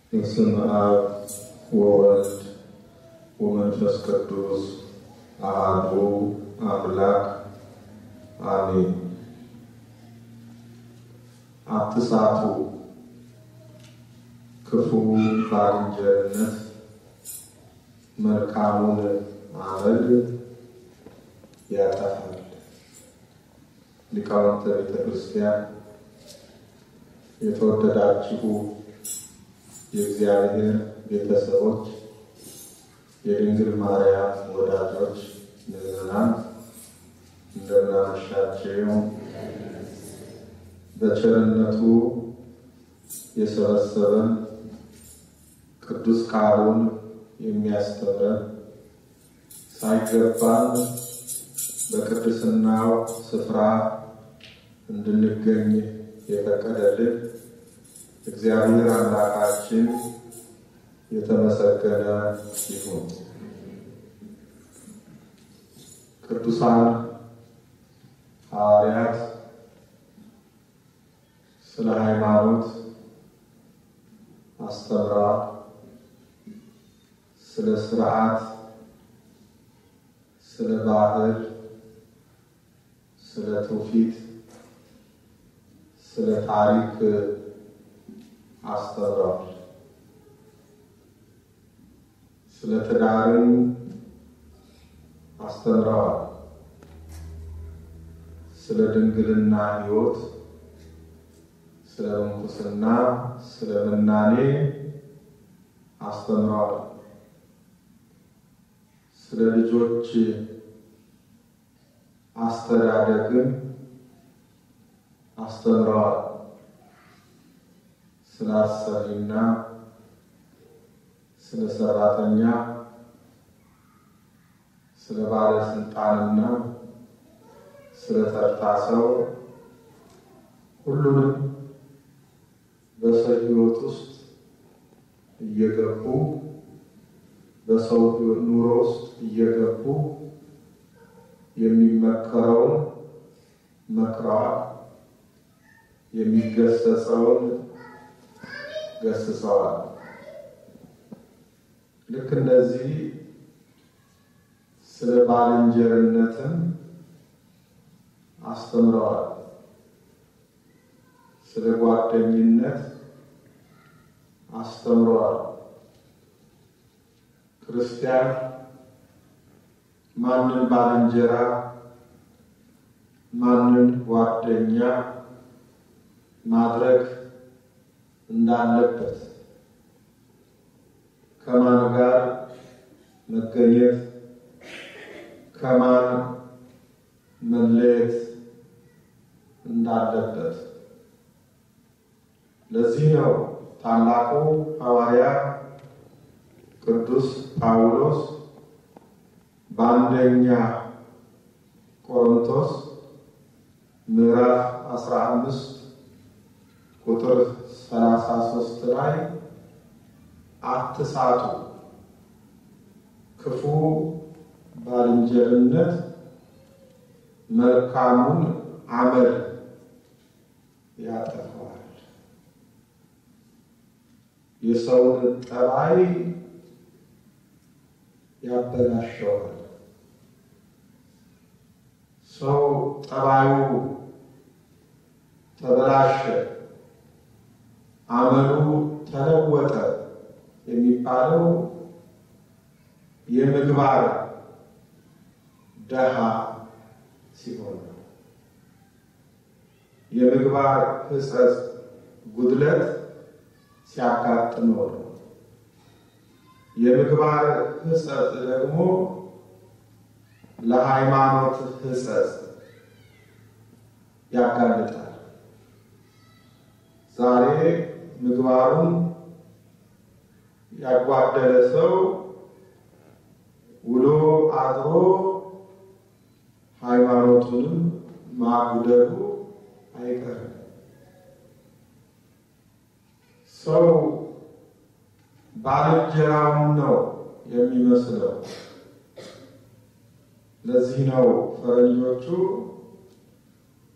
በስመ አብ ወወልድ ወመንፈስ ቅዱስ አሐዱ አምላክ አሜን። አትሳቱ፣ ክፉ ባልንጀርነት መልካሙን አመል ያጠፋል። ሊቃውንተ ቤተ ክርስቲያን የተወደዳችሁ የእግዚአብሔር ቤተሰቦች፣ የድንግል ማርያም ወዳጆች፣ ምዕመናን እንደምናመሻችሁ። በቸርነቱ የሰበሰበን ቅዱስ ቃሉን የሚያስተምረን ሳይገባን በቅድስናው ስፍራ እንድንገኝ የፈቀደልን እግዚአብሔር አምላካችን የተመሰገነ ይሁን። ቅዱሳን ሐዋርያት ስለ ሃይማኖት አስተምረዋል። ስለ ስርዓት፣ ስለ ባህል፣ ስለ ትውፊት፣ ስለ ታሪክ አስተምረዋል። ስለ ትዳርም አስተምረዋል። ስለ ድንግልና ሕይወት፣ ስለ ምንኩስና፣ ስለ ምናኔ አስተምረዋል። ስለ ልጆች አስተዳደግም አስተምረዋል። ስለ አሰሪና ስለ ሰራተኛ፣ ስለ ባለስልጣንና ስለ ተርታ ሰው ሁሉንም በሰው ሕይወት ውስጥ እየገቡ በሰው ኑሮ ውስጥ እየገቡ የሚመከረውን መክረዋል፣ የሚገሰጸውን ገስጸዋል። ልክ እንደዚህ ስለ ባልንጀርነትም አስተምረዋል። ስለ ጓደኝነት አስተምረዋል። ክርስቲያን ማንን ባልንጀራ ማንን ጓደኛ ማድረግ እንዳለበት ከማን ጋር መገኘት ከማን መለየት እንዳለበት። ለዚህ ነው ታላቁ ሐዋርያ ቅዱስ ጳውሎስ በአንደኛ ቆሮንቶስ ምዕራፍ 15 ቁጥር 33 ላይ አትሳቱ፣ ክፉ ባልንጀርነት መልካሙን አመል ያጠፋዋል፣ የሰውን ጠባይ ያበላሸዋል። ሰው ጠባዩ ተበላሸ፣ አመሉ ተለወጠ የሚባለው የምግባር ደሃ ሲሆን ነው። የምግባር ሕጸጽ ጉድለት ሲያጋጥመው ነው። የምግባር ሕጸጽ ደግሞ ለሃይማኖት ሕጸጽ ያጋልጣል። ዛሬ ምግባሩን ያጓደለ ሰው ውሎ አድሮ ሃይማኖቱንም ማጉደሉ አይቀርም። ሰው ባልንጀራውን ነው የሚመስለው። ለዚህ ነው ፈረንጆቹ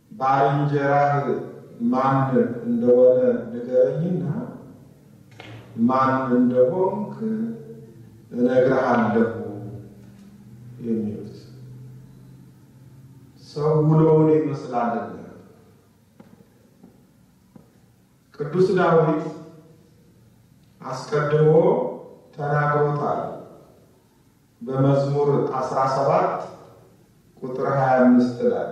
ባልንጀራህ ማን እንደሆነ ንገረኝና ማን እንደሆንክ እነግርሃለሁ የሚሉት ሰው ውሎውን ይመስላልና ቅዱስ ዳዊት አስቀድሞ ተናግሮታል። በመዝሙር 17 ቁጥር 25 ላይ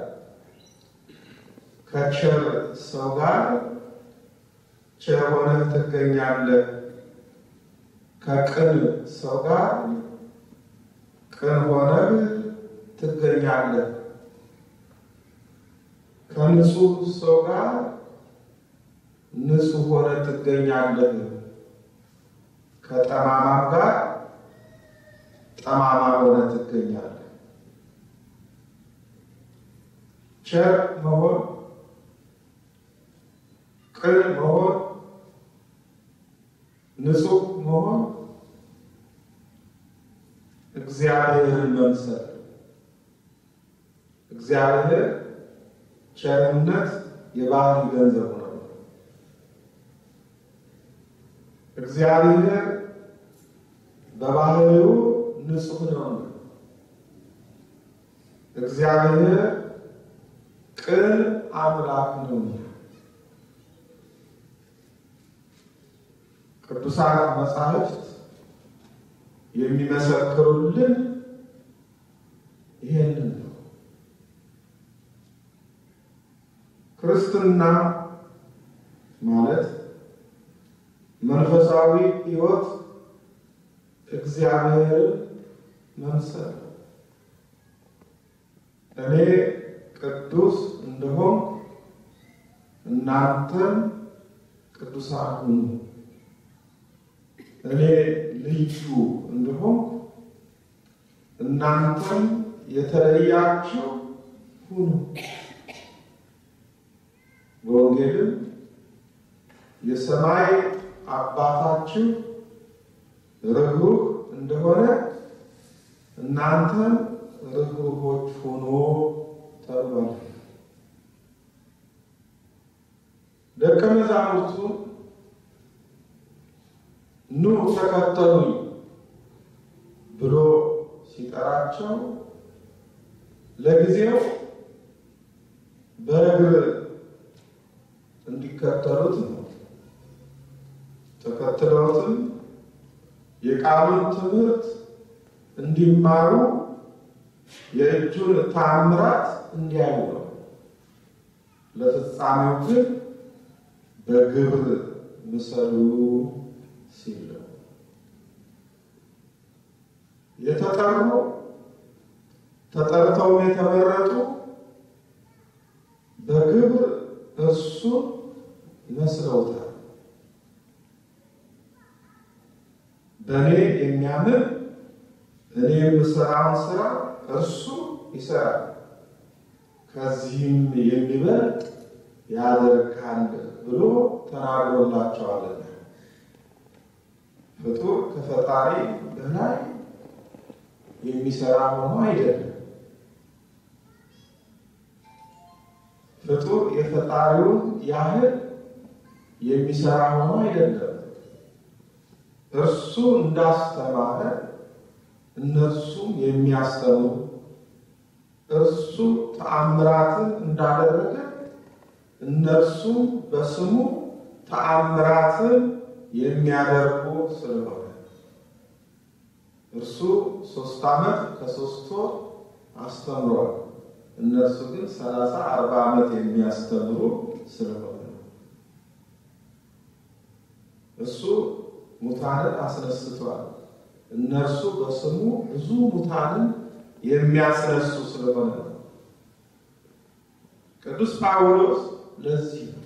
ከቸር ሰው ጋር ቸር ሆነህ ትገኛለህ፣ ከቅን ሰው ጋር ቅን ሆነህ ትገኛለህ፣ ከንጹህ ሰው ጋር ንጹህ ሆነህ ትገኛለህ፣ ከጠማማም ጋር ጠማማ ሆነህ ትገኛለህ። ቸር መሆን ቅን መሆን ንጹህ መሆን እግዚአብሔርን መምሰል እግዚአብሔር ቸርነት የባህሪ ገንዘቡ ነው። እግዚአብሔር በባህሪው ንጹህ ነው። እግዚአብሔር ቅን አምላክ ነው። ቅዱሳት መጻሕፍት የሚመሰክሩልን ይሄንን ነው። ክርስትና ማለት መንፈሳዊ ሕይወት እግዚአብሔርን መምሰል ነው። እኔ ቅዱስ እንደሆን እናንተም ቅዱሳን ሁኑ። እኔ ልዩ እንደሆን እናንተም የተለያችሁ ሁኑ። በወንጌልም የሰማይ አባታችሁ ርኅሩህ እንደሆነ እናንተም ርኅሩሆች ሁኑ ተብሏል። ደቀ መዛሙርቱ ኑ ተከተሉኝ ብሎ ሲጠራቸው ለጊዜው በእግር እንዲከተሉት ነው። ተከትለውትም የቃሉን ትምህርት እንዲማሩ የእጁን ታምራት እንዲያዩ ነው። ለፍጻሜው ግን በግብር ምሰሉ ሲል ነው የተጠሩ ተጠርተውም የተመረጡ በግብር እሱ መስለውታል። በእኔ የሚያምን እኔ የምሰራውን ስራ እርሱ ይሰራል፣ ከዚህም የሚበልጥ ያደርጋል ብሎ ተናግሮላቸዋልና ፍጡር ከፈጣሪ በላይ የሚሰራ ሆኖ አይደለም። ፍጡር የፈጣሪውን ያህል የሚሰራ ሆኖ አይደለም። እርሱ እንዳስተማረ እነርሱም የሚያስተምሩ እርሱ ተአምራትን እንዳደረገ እነርሱም በስሙ ተአምራትን የሚያደርጉ ስለሆነ እርሱ ሶስት ዓመት ከሶስት ወር አስተምሯል። እነርሱ ግን ሰላሳ አርባ ዓመት የሚያስተምሩ ስለሆነ እሱ ሙታንን አስነስቷል። እነርሱ በስሙ ብዙ ሙታንን የሚያስነሱ ስለሆነ ነው። ቅዱስ ጳውሎስ ለዚህ ነው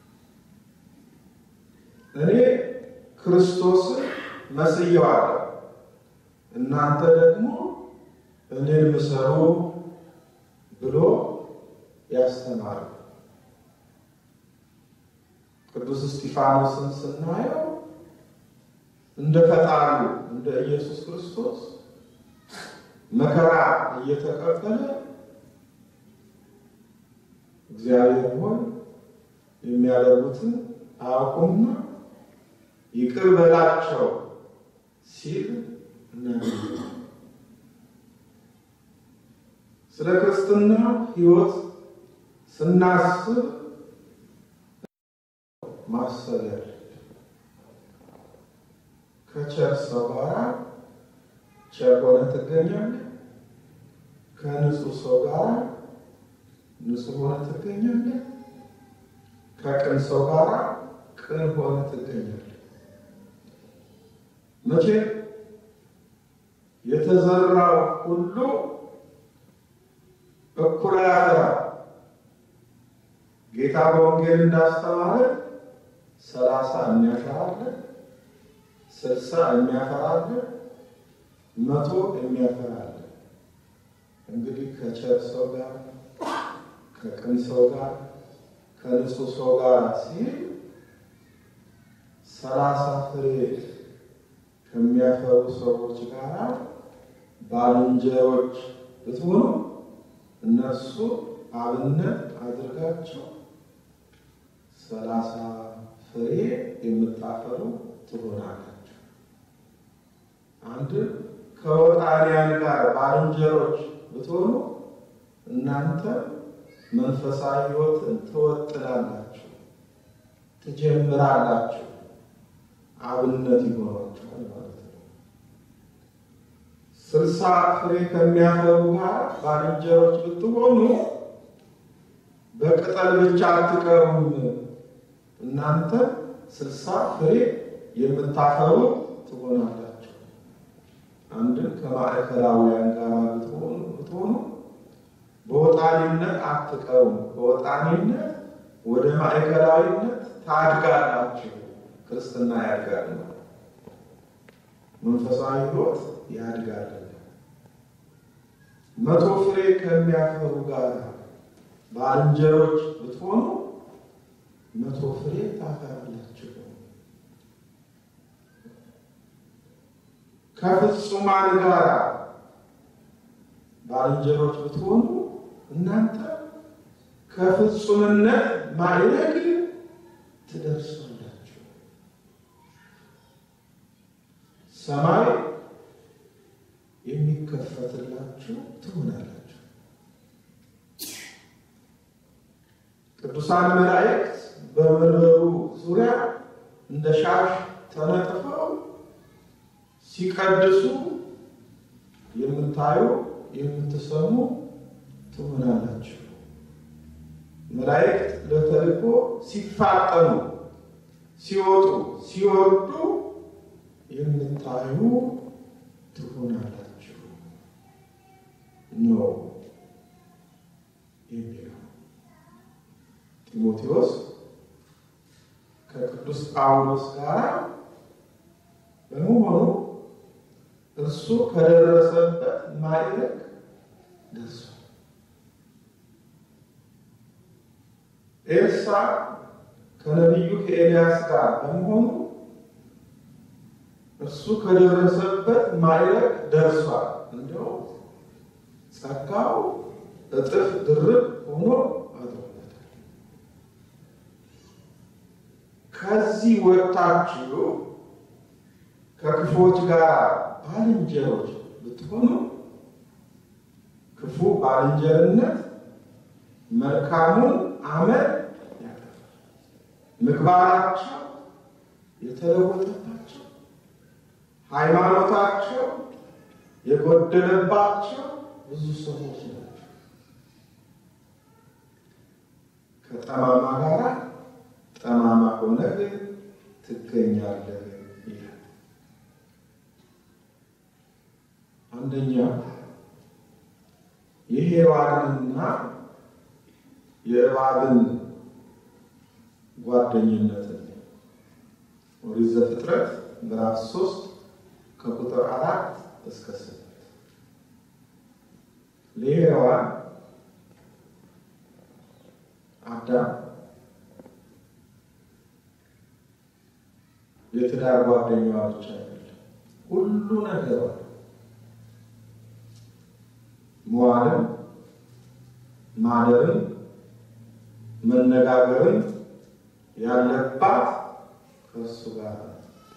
እኔ ክርስቶስን መስየዋለሁ፣ እናንተ ደግሞ እኔን ምሰሉ ብሎ ያስተማሩ። ቅዱስ እስጢፋኖስን ስናየው እንደ ፈጣሪው እንደ ኢየሱስ ክርስቶስ መከራ እየተቀበለ እግዚአብሔር ሆይ የሚያደርጉትን አያውቁምና ይቅር በላቸው ሲል እናገኛለን። ስለ ክርስትና ሕይወት ስናስብ ማሰብ ያለ ከቸር ሰው ጋር ቸር ሆነ ትገኛለህ። ከንጹህ ሰው ጋር ንጹህ ሆነ ትገኛለህ። ከቅን ሰው ጋር ቅን ሆነ ትገኛለህ። መቼ የተዘራው ሁሉ እኩል አያፈራም። ጌታ በወንጌል እንዳስተማረ ሰላሳ የሚያፈራለ ስልሳ የሚያፈራለ መቶ የሚያፈራለ። እንግዲህ ከቸር ሰው ጋር ከቅን ሰው ጋር ከንጹህ ሰው ጋር ሲል ሰላሳ ፍሬ ከሚያፈሩ ሰዎች ጋር ባልንጀሮች ብትሆኑ እነሱ አብነት አድርጋቸው ሰላሳ ፍሬ የምታፈሩ ትሆናላችሁ። አንድ ከወጣንያን ጋር ባልንጀሮች ብትሆኑ እናንተ መንፈሳዊ ሕይወትን ትወጥናላችሁ፣ ትጀምራላችሁ፣ አብነት ይሆናችኋል ማለት ነው። ስልሳ ፍሬ ከሚያፈሩ ጋር ባልንጀሮች ብትሆኑ በቅጠል ብቻ አትቀሩም። እናንተ ስልሳ ፍሬ የምታፈሩ ትሆናላችሁ። አንድን ከማዕከላውያን ጋር ብትሆኑ በወጣኒነት አትቀሩም። በወጣኒነት ወደ ማዕከላዊነት ታድጋላችሁ። ክርስትና ያድጋል፣ መንፈሳዊ ሕይወት ያድጋል። መቶ ፍሬ ከሚያፈሩ ጋር ባልንጀሮች ብትሆኑ መቶ ፍሬ ታፈራላችሁ። ከፍጹማን ጋር ባልንጀሮች ብትሆኑ እናንተ ከፍጹምነት ማዕረግ ትደርሳላችሁ። ሰማይ የሚከፈትላችሁ ትሆናላችሁ። ቅዱሳን መላእክት በመንበሩ ዙሪያ እንደ ሻሽ ተነጥፈው ሲቀድሱ የምታዩ የምትሰሙ ትሆናላችሁ። መላእክት ለተልእኮ ሲፋጠኑ ሲወጡ ሲወርዱ የምታዩ ትሆናላችሁ ነው የሚለው ጢሞቴዎስ ከቅዱስ ጳውሎስ ጋር በመሆኑ እርሱ ከደረሰበት ማዕረግ ደርሷል። ኤልሳ ከነቢዩ ከኤልያስ ጋር በመሆኑ እርሱ ከደረሰበት ማዕረግ ደርሷል። እንዲያው ጸጋው እጥፍ ድርብ ሆኖ አድሮበታል። ከዚህ ወጥታችሁ ከክፉዎች ጋር ባልንጀሮች ብትሆኑ ክፉ ባልንጀርነት መልካሙን አመል ያጠፋል። ምግባራቸው የተለወጠባቸው ሃይማኖታቸው የጎደለባቸው ብዙ ሰዎች ናቸው። ከጠማማ ጋር ጠማማ ሆነህ ትገኛለህ ይላል። አንደኛ የሔዋንንና የእባብን ጓደኝነትን ኦሪት ዘፍጥረት ምዕራፍ ሶስት ከቁጥር አራት እስከ ስምንት ለሔዋን አዳም የትዳር ጓደኛዋ ብቻ አይደለም፣ ሁሉ ነገሯ መዋልን፣ ማደርን፣ መነጋገርን ያለባት ከእሱ ጋር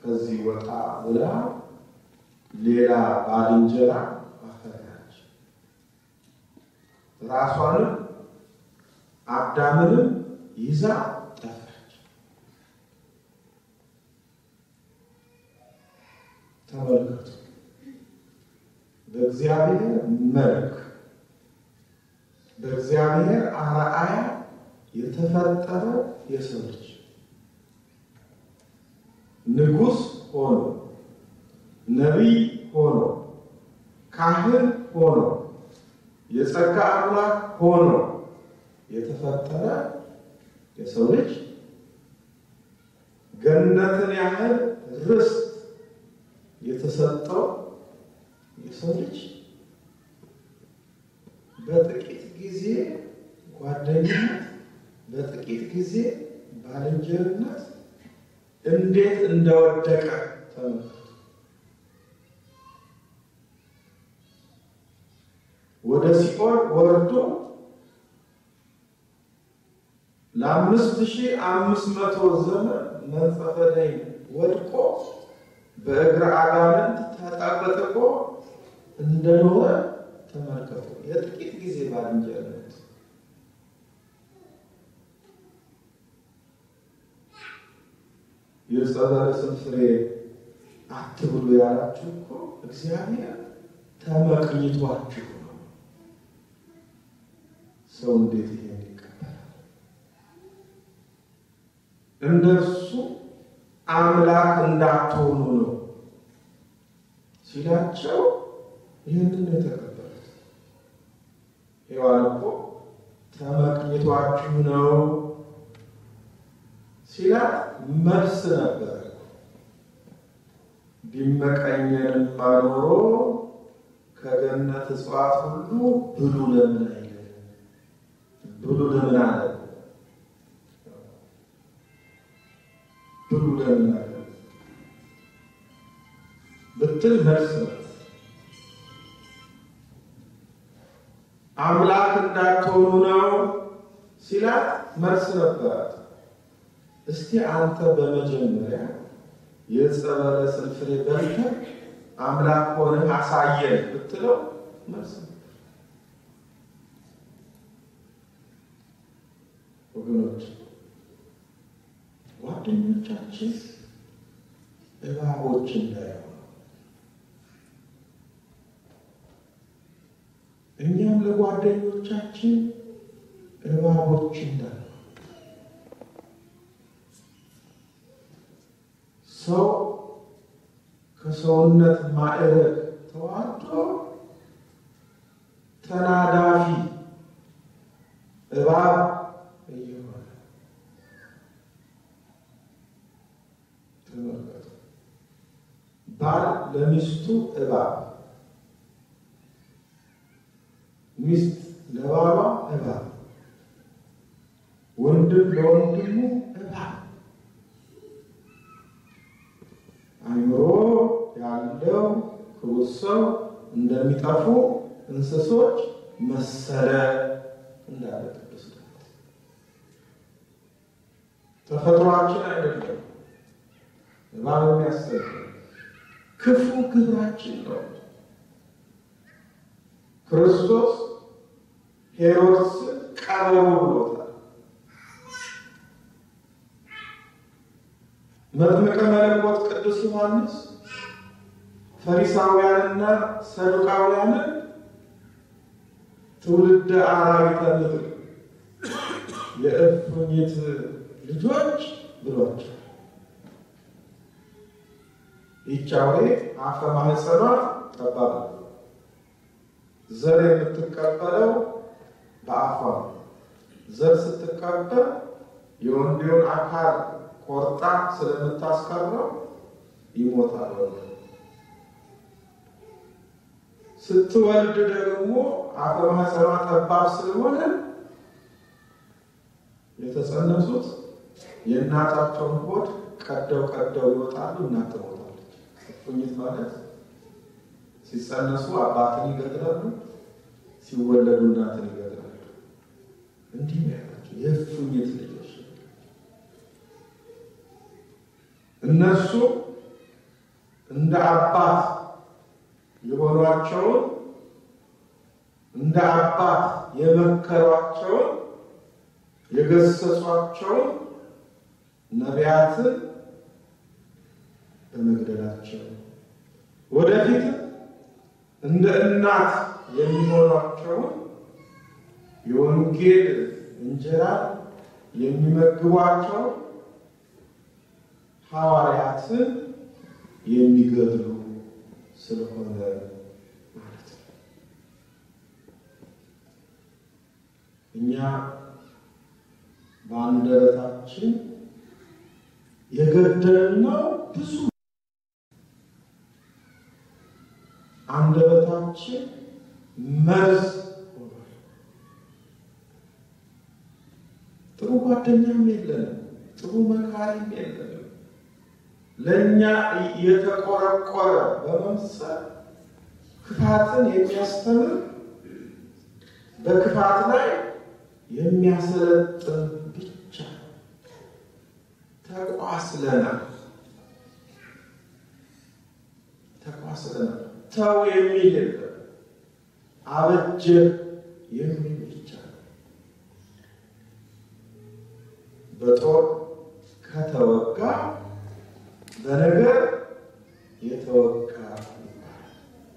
ከዚህ ወጣ ብላ ሌላ ባልንጀራ አፈራች። ራሷንም አዳምንም ይዛ ጠፋች። ተመልከቱ፣ በእግዚአብሔር መልክ በእግዚአብሔር አርአያ የተፈጠረ የሰው ልጅ ንጉሥ ሆኖ ነቢይ ሆኖ ካህን ሆኖ የጸጋ አምላክ ሆኖ የተፈጠረ የሰው ልጅ ገነትን ያህል ርስት የተሰጠው የሰው ልጅ በጥቂት ጊዜ ጓደኝነት፣ በጥቂት ጊዜ ባልንጀርነት እንዴት እንደወደቀ ተመልከቱ። ወደ ሲኦል ወርዶ ለአምስት ሺህ አምስት መቶ ዘመን መንጸፈ ደይን ወድቆ በእግረ አጋንንት ተጠቅጥቆ እንደኖረ ተመልከቱ። የጥቂት ጊዜ ባልንጀርነት የዕፀ በለስን ፍሬ አትብሉ ያላችሁ እኮ እግዚአብሔር ተመቅኝቷችሁ ነው። ሰው እንዴት ይሄን ይቀበላል? እንደሱ አምላክ እንዳትሆኑ ነው ሲላቸው ይህንን ነው የተቀበሉት። ሔዋን እኮ ተመቅኝቷችሁ ነው ሲላት መልስ ነበር። ቢመቀኘንማ ኖሮ ከገነት እጽዋት ሁሉ ብሉ ለምን አይለን? ብሉ ለምን አለ? ብሉ ለምን አለ ብትል መልስ ነው። አምላክ እንዳትሆኑ ነው ሲላት መልስ ነበራት። እስቲ አንተ በመጀመሪያ የዕፀ በለስን ፍሬ በልተህ አምላክ ሆነህ አሳየን ብትለው መልስ ነበር። ወገኖች ጓደኞቻችን እባቦች እንዳይሆኑ እኛም ለጓደኞቻችን እባቦች እንዳይሆኑ ሰው ከሰውነት ማዕረግ ተዋርዶ ተናዳፊ እባብ እየሆነ ተመልከቱ። ባል ለሚስቱ እባብ፣ ሚስት ለባሏ እባብ፣ ወንድም ለወንድሙ እባብ አእምሮ ያለው ክቡር ሰው እንደሚጠፉ እንስሶች መሰለ እንዳለ ቅዱስ ዳዊት። ተፈጥሯችን አይደለም እባብ የሚያሰግ ክፉ ግብራችን ነው። ክርስቶስ ሄሮድስን ቀበሮ ብሎታል። መጥምቀ መለኮት ቅዱስ ዮሐንስ ፈሪሳውያንና ሰዱቃውያንን ትውልደ አራዊተ ምድር የእፉኝት ልጆች ብሏቸው ይቻዌ አፈ ማህፀኗ ጠባብ ነው። ዘር የምትቀበለው በአፏ ነው። ዘር ስትቀበል የወንዴውን አካል ቆርጣ ስለምታስቀረው ይሞታል። ወንድ ስትወልድ ደግሞ አፈ ማህፀኗ ጠባብ ስለሆነ የተጸነሱት የእናታቸውን ሆድ ቀደው ቀደው ይወጣሉ። እናት ትሞታለች። እፉኝት ማለት ሲጸነሱ አባትን ይገድላሉ፣ ሲወለዱ እናትን ይገድላሉ። እንዲህ ነው ያላቸው የእፉኝት ልጆች እነሱ እንደ አባት የሆኗቸውን እንደ አባት የመከሯቸውን የገሰጿቸውን ነቢያትን በመግደላቸው ወደፊት እንደ እናት የሚሆኗቸውን የወንጌል እንጀራ የሚመግቧቸው ሐዋርያትን የሚገድሉ ስለሆነ ማለት ነው። እኛ በአንደበታችን የገደልነው ብዙ አንደበታችን መርዝ ሆኗል። ጥሩ ጓደኛም የለንም፣ ጥሩ መካሪም የለንም። ለእኛ የተቆረቆረ በመምሰል ክፋትን የሚያስተምር በክፋት ላይ የሚያሰለጥን ብቻ ተቋስለናል ተቋስለናል። ተው የሚል የለም፣ አበጀ የሚል ብቻ ነው። በጦር ከተወጋ በነገር የተወጋ ይባላል።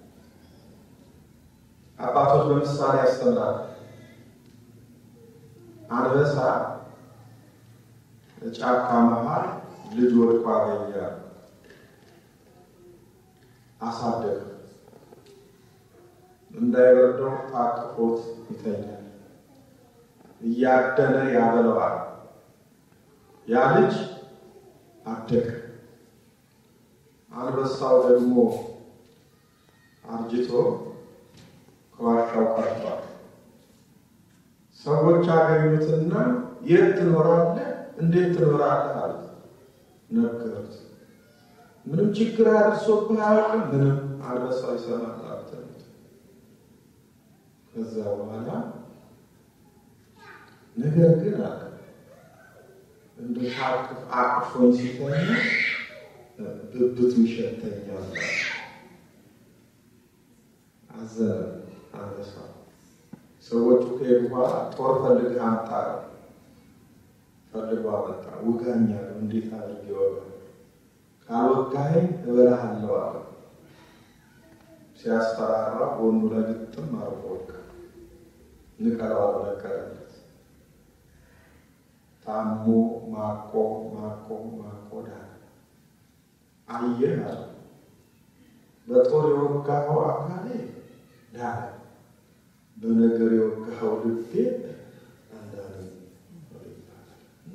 አባቶች በምሳሌ ያስተምራል። አንበሳ ጫካ መሃል ልጅ ወድቆ አገኘ፣ አሳደገ። እንዳይበርደው ታቅፎት ይተኛል፣ እያደነ ያበለዋል። ያ ልጅ አደገ። አንበሳው ደግሞ አርጅቶ ከዋሻው ቀርቷል። ሰዎች አገኙትና የት ትኖራለህ? እንዴት ትኖራለህ? አሉት። ነገሩት። ምንም ችግር አድርሶብህ አያውቅም? ምንም። አንበሳው ይሰማል አሉት። ከዛ በኋላ ነገር ግን አለ እንደ ታቅፍ አቅፎኝ ሲተኛ ብብቱ ይሸተኛል። አዘነ አንበሳ። ሰዎቹ ከሄዱ በኋላ ጦር ፈልገህ አምጣ ፈልጎ አመጣ። ውጋኛለሁ፣ እንዴት አድርጌ ወጋ? ካልወጋኸኝ እበላሃለሁ አለ። ሲያስፈራራ ጎኑ ላይ ግጥም አድርጎ ወጋ። ንቀለዋል፣ ነቀለለት። ታሞ ማቆ ማቆ ማቆ ዳነ። አየህ አለ በጦር የወጋኸው አካሌ ዳነ፣ በነገር የወጋኸው ልቤ አንዳነ እና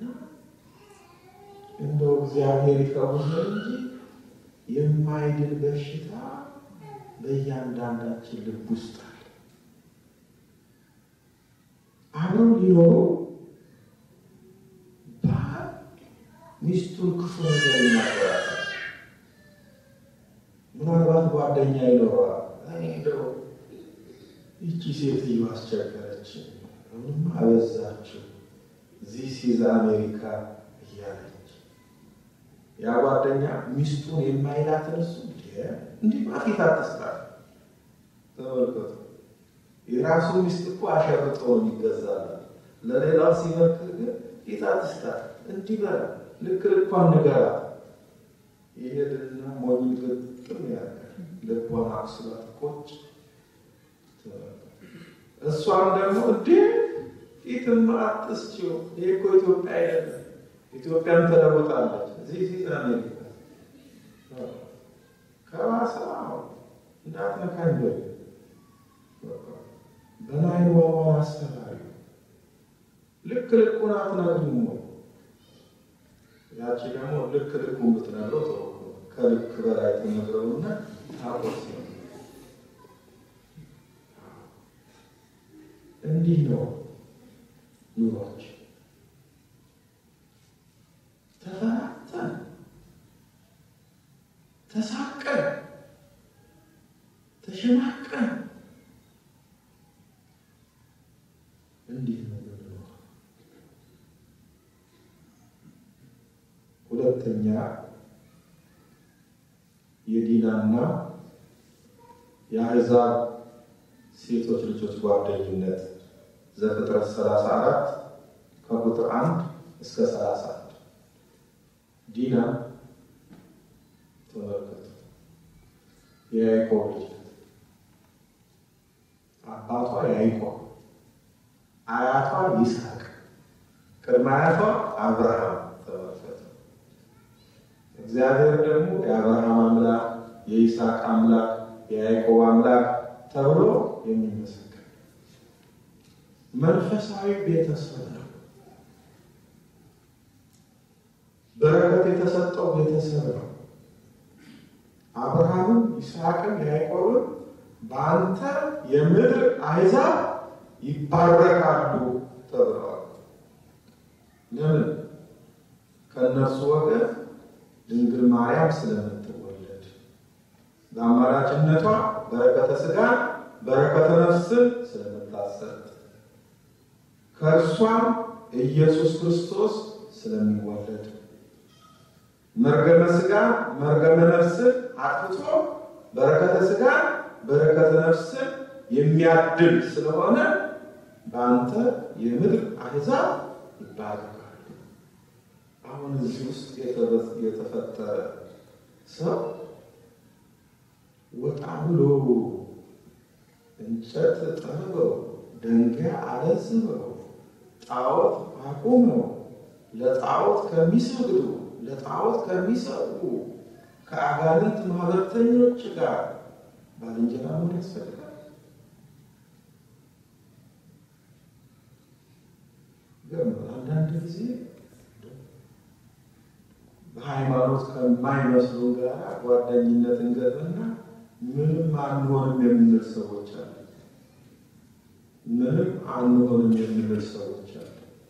እንደው እግዚአብሔር ይፈውሰን እንጂ የማይድን በሽታ በእያንዳንዳችን ልብ ውስጥ አለ። አብረው ሊኖሩ ባል ሚስቱን ክፉ ነገር ይናገራል። ምናልባት ጓደኛ ይኖረዋል። እንደው ይቺ ሴትዮ አስቸገረች፣ አሁንም አበዛችው፣ ዚህ ሲዝ አሜሪካ እያለች ያ ጓደኛ ሚስቱን የማይላትን እሱ እንዲህ ማፊት አትስጣት። ተመልከቱ፣ የራሱ ሚስት እኮ አሸርጦ ነው የሚገዛል። ለሌላው ሲመክር ግን ፊት አትስጣት፣ እንዲህ በላ፣ ልክ ልኳን ንገራት። ይሄድና ሞኝ ግጥም ያደርጋል። ልቧን አቁስላት ቁጭ እሷም ደግሞ እንዴ ፊትማ አትስጪው፣ ይሄ እኮ ኢትዮጵያ አይደለም፣ ኢትዮጵያም ተለውጣለች። እዚህ ፊት አሜሪካ ከባሰ እንዳትነካኝ በል በናይን ዋዋን አስተማሪ ልክ ልኩን አትነግሪም ወይ? ያቺ ደግሞ ልክ ልኩን ብትነግረው ጥሩ ከልክ በላይ ትነግረውና ታቆስ እንዲህ ነው ኑሯችን። ተፈራተን ተሳቀን ተሸማቀን እንዲህ ነው ምንኖር። ሁለተኛ የዲናና የአሕዛብ ሴቶች ልጆች ጓደኝነት ዘፍጥረት 34 ከቁጥር 1 እስከ 31 ዲና ተመልከቱ። የያዕቆብ ልጅ አባቷ ያዕቆብ፣ አያቷ ይስሐቅ፣ ቅድመ አያቷ አብርሃም። ተመልከቱ። እግዚአብሔር ደግሞ የአብርሃም አምላክ፣ የይስሐቅ አምላክ፣ የያዕቆብ አምላክ ተብሎ የሚመሰገን መንፈሳዊ ቤተሰብ ነው። በረከት የተሰጠው ቤተሰብ ነው። አብርሃምም ይስሐቅም ያዕቆብም በአንተ የምድር አሕዛብ ይባረካሉ ተብለዋል። ለምን? ከእነርሱ ወገን ድንግል ማርያም ስለምትወለድ በአማራጭነቷ በረከተ ሥጋ በረከተ ነፍስን ስለምታሰጥ ከእርሷም ኢየሱስ ክርስቶስ ስለሚወለድ መርገመ ሥጋ መርገመ ነፍስን አጥፍቶ በረከተ ሥጋ በረከተ ነፍስን የሚያድል ስለሆነ በአንተ የምድር አሕዛብ ይባረካሉ። አሁን እዚህ ውስጥ የተፈጠረ ሰው ወጣ ብሎ እንጨት ጠርበው ድንጋይ አለዝበው ጣዖት አቁመው ለጣዖት ከሚሰግዱ ለጣዖት ከሚሰሩ ከአጋንንት ማህበርተኞች ጋር ባልንጀራ መሆን ያስፈልጋል። ግን አንዳንድ ጊዜ በሃይማኖት ከማይመስሉ ጋር ጓደኝነት እንገጥምና ምንም አንሆንም የምንል ሰዎች አሉ። ምንም አንሆንም የምንል ሰዎች አሉ።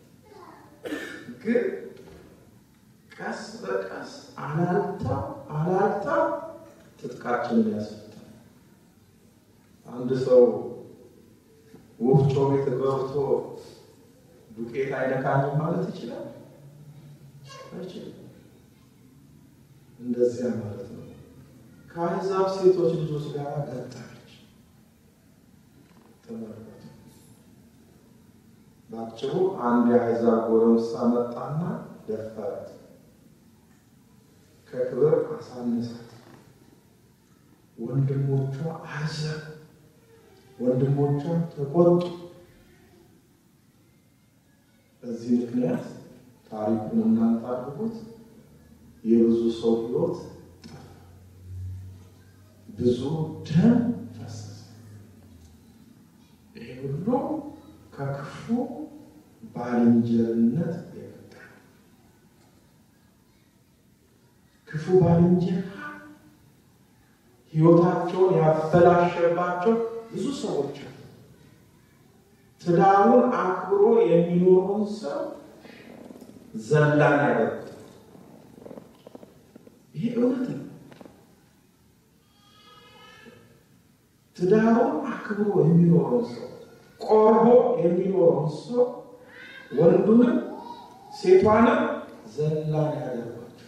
ግን ቀስ በቀስ አላልተው አላልተው ትጥቃችንን ያስፈታል። አንድ ሰው ወፍጮ ቤት ገብቶ ዱቄት አይነካኝም ማለት ይችላል? አይችልም። እንደዚያ ማለት ነው። ከአሕዛብ ሴቶች ልጆች ጋር ገጠመች። ተመልከቱ። በአጭሩ አንድ የአሕዛብ ጎረምሳ መጣና ደፈራት፣ ከክብር አሳነሳት። ወንድሞቿ አዘኑ፣ ወንድሞቿ ተቆጡ። በዚህ ምክንያት ታሪኩን እናንተ አድርጉት የብዙ ሰው ሕይወት ጠፋ፣ ብዙ ደም ፈሰሰ። ይሄ ሁሉ ከክፉ ባልንጀርነት የመጣ ክፉ ባልንጀራ ሕይወታቸውን ያበላሸባቸው ብዙ ሰዎች አሉ። ትዳሩን አክብሮ የሚኖረውን ሰው ዘላን ያደርጉት። ይሄ እውነት ነው። ትዳሩን አክብሮ የሚኖረውን ሰው ቆርቦ የሚኖረውን ሰው ወንዱንም ሴቷንም ዘላን ያደርጓቸው።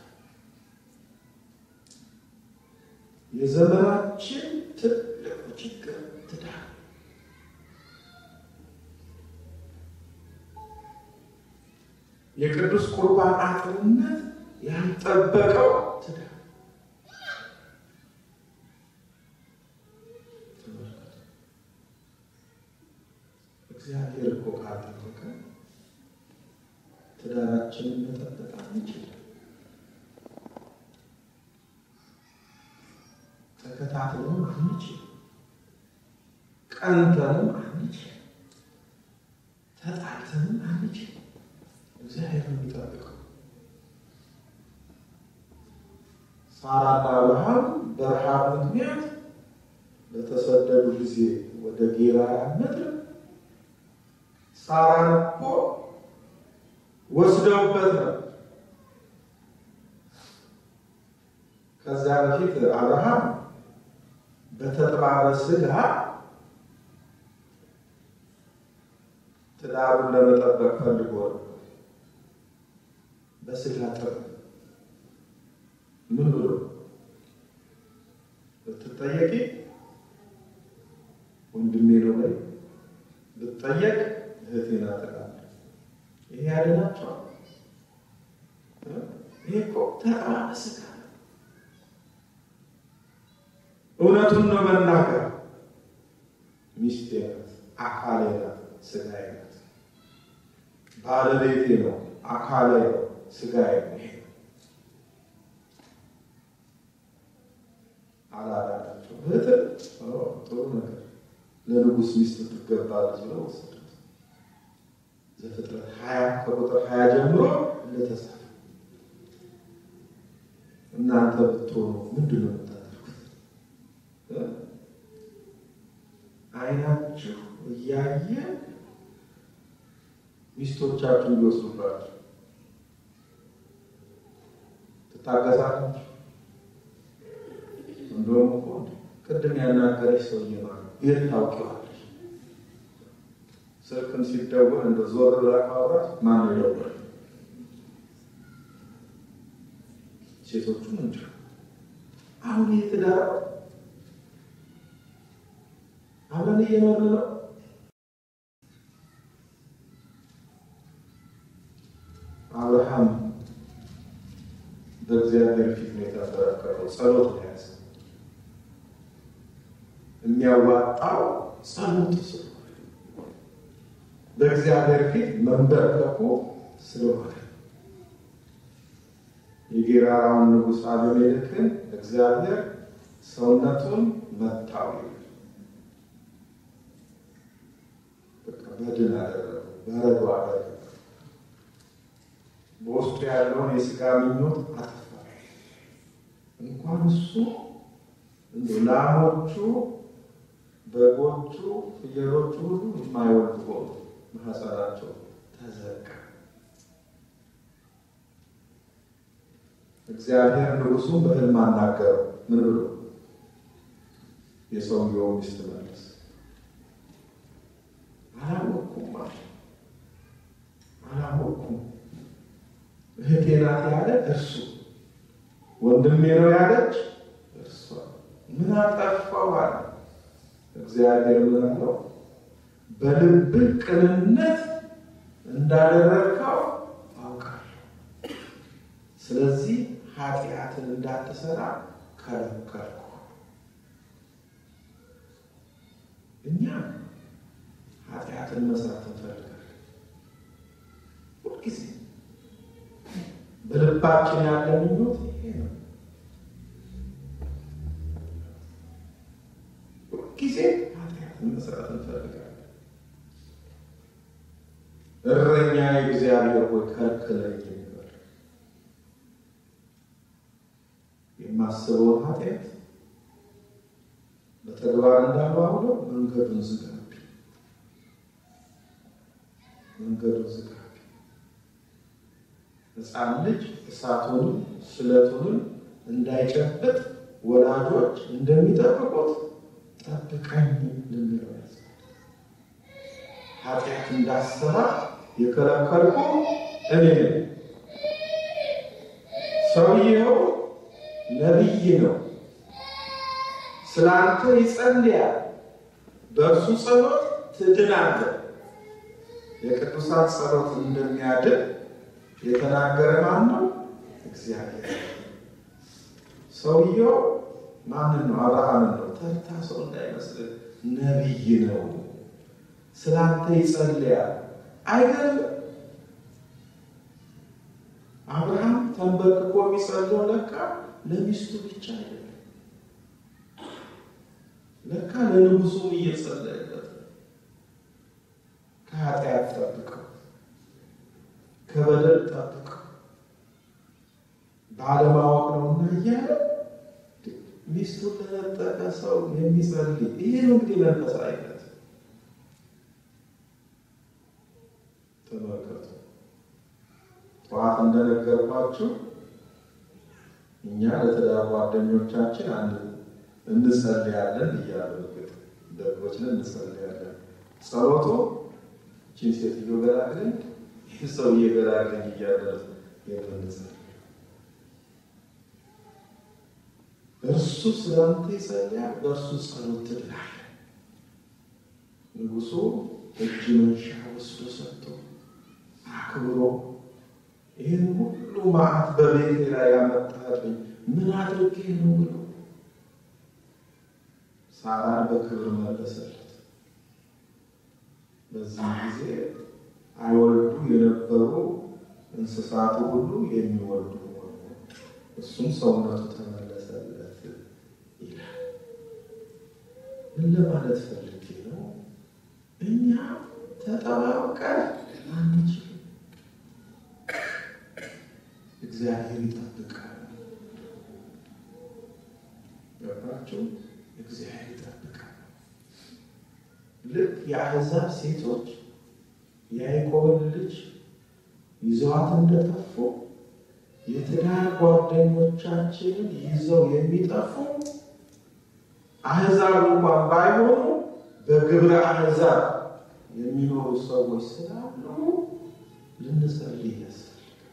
የዘመናችን ትልቁ ችግር ትዳር የቅዱስ ቁርባን አጥርነት ያልጠበቀው ትዳር እግዚአብሔር እኮ ካልጠበቀ ትዳራችንን መጠበቅ አንችልም። ተከታትሎም አንችልም። ቀንተንም አንችልም። ተጣልተንም አንችልም። እግዚአብሔር ነው የሚጠብቀው። ሳራና አብርሃም በረሃብ ምክንያት በተሰደዱ ጊዜ ወደ ጌራራ ምድር ሳራን እኮ ወስደውበት ነው። ከዚያ በፊት አብርሃም በተጥባበ ሥጋ ትዳሩን ለመጠበቅ ፈልጎ ነው። በሥጋ ጥር ምን ብሎ ብትጠየቂ ወንድሜ ነው ወይ ብትጠየቅ እህቴ ናት እላለሁ። ይሄ ያድናቸዋል። ይሄ እኮ ተቃራኒ ስጋ ነው። እውነቱን ነው መናገር። ሚስቴ ናት፣ አካሌ ናት፣ ስጋዬ ናት። ባለቤቴ ነው፣ አካሌ ነው፣ ስጋዬ ነው። ይሄ አላዳናቸው። እህት ጥሩ ነገር ለንጉሥ ሚስት ትገባለች ብለው ወሰዱት። ዘፍጥረት ሀያ ከቁጥር ሀያ ጀምሮ እንደተጻፈ እናንተ ብትሆኑ ምንድን ነው የምታደርጉት? አይናችሁ እያየ ሚስቶቻችሁን ሊወስዱባችሁ ትታገሳላችሁ? እንደውም እኮ ቅድም ያናገረች ሰውዬ ማለት የት ታውቂዋለሽ? ስልክም ሲደወል እንደ ዞር ብላ ካወራች ማን ይደውላል? ሴቶቹ እንጂ አሁን ይህ ትዳር አብረን እየኖርን ነው። አብርሃም በእግዚአብሔር ፊት ነው የተንበረከከው፣ ጸሎት ነው ያዘ። የሚያዋጣው ጸሎት ስለሆነ በእግዚአብሔር ፊት መንበርከኩ ስለሆነ የጌራራውን ንጉሥ አቤሜሌክን እግዚአብሔር ሰውነቱን መታው ይላል። በቃ በድን አደረገው፣ በረዶ አደረገው። በውስጡ ያለውን የስጋ ምኞት አጠፋ። እንኳን እሱ እንደው ላሞቹ፣ በጎቹ፣ ፍየሎቹ ሁሉ የማይወልዱ ሆኑ። ማህፀናቸው ተዘጋ። እግዚአብሔር ንጉሱን በሕልም አናገረው። ምን ብሎ? የሰውየው ሚስት መለስ አላወቅኩም አለ። አላወቅኩም እህቴ ናት ያለ እርሱ፣ ወንድሜ ነው ያለች እርሷ። ምን አጠፋው አለ። እግዚአብሔር ምን አለው? በልብህ ቅንነት እንዳደረግከው አውቃለሁ። ስለዚህ ኃጢአትን እንዳትሰራ ከለከልኩ። እኛ ኃጢአትን መስራት እንፈልጋለን ሁልጊዜ በልባችን ያለ ምኞት ይሄ ነው። ሁልጊዜ ኃጢአትን መስራት እንፈልጋለን። እረኛ የእግዚአብሔር ሆይ ከልክለኝ ይበል። የማስበውን ኃጢአት በተግባር እንዳልዋውለው መንገዱን ዝጋብኝ፣ መንገዱን ዝጋብኝ። ሕፃን ልጅ እሳቱንም ስለቱንም እንዳይጨብጥ ወላጆች እንደሚጠብቁት ጠብቀኝ ልንለው ያዘ። ኃጢአት እንዳሰራ የከለከልኩ እኔ ነኝ። ሰውየው ነቢይ ነው። ስላንተ ይጸልያል። በእርሱ ጸሎት ትድናለህ። የቅዱሳን ጸሎት እንደሚያድን የተናገረ ማን ነው? እግዚአብሔር። ሰውየው ማንን ነው? አብርሃምን ነው። ተርታ ሰው እንዳይመስልህ ነቢይ ነው። ስላንተ ይጸልያል። አይገርም? አብርሃም ተንበርክኮ የሚጸልየው ለካ ለሚስቱ ብቻ አይደለም፣ ለካ ለንጉሱም እየጸለየለት ከኃጢአት ጠብቀው፣ ከበደል ጠብቀው፣ ባለማወቅ ነውና እያለ ሚስቱን ለነጠቀ ሰው የሚጸልይ ይሄ ነው እንግዲህ መንፈሳዊነት። ተመልከቱ። ጠዋት እንደነገርኳችሁ እኛ ለትዳር ጓደኞቻችን አንድ እንጸልያለን እያሉ እርግጥ ደግሞች ነን፣ እንጸልያለን። ጸሎቱ ይህችን ሴትዮ ገላግለኝ፣ ይህ ሰውዬ ገላግለኝ እያለ የምንጸልይ እርሱ ስለአንተ ይጸልያል፣ በእርሱ ጸሎት ትድናለህ። ንጉሡ እጅ መንሻ ወስዶ ሰጥቶ አክብሮ ይህን ሁሉ መዓት በቤቴ ላይ ያመጣህብኝ ምን አድርጌ ነው ብሎ ሳራን በክብር መለሰለት። በዚህ ጊዜ አይወልዱ የነበሩ እንስሳቱ ሁሉ የሚወልዱ ሆኑ፣ እሱም ሰውነቱ ተመለሰለት ይላል። ምን ለማለት ፈልጌ ነው? እኛ ተጠባብቀን አንችልም። እግዚአብሔር ይጠብቃል። ገባችሁ? እግዚአብሔር ይጠብቃል። ልክ የአሕዛብ ሴቶች የያዕቆብን ልጅ ይዘዋት እንደጠፉ የትዳር ጓደኞቻችንን ይዘው የሚጠፉ አሕዛብ እንኳን ባይሆኑ በግብረ አሕዛብ የሚኖሩ ሰዎች ስላሉ ልንጸልይ ያስፈልጋል።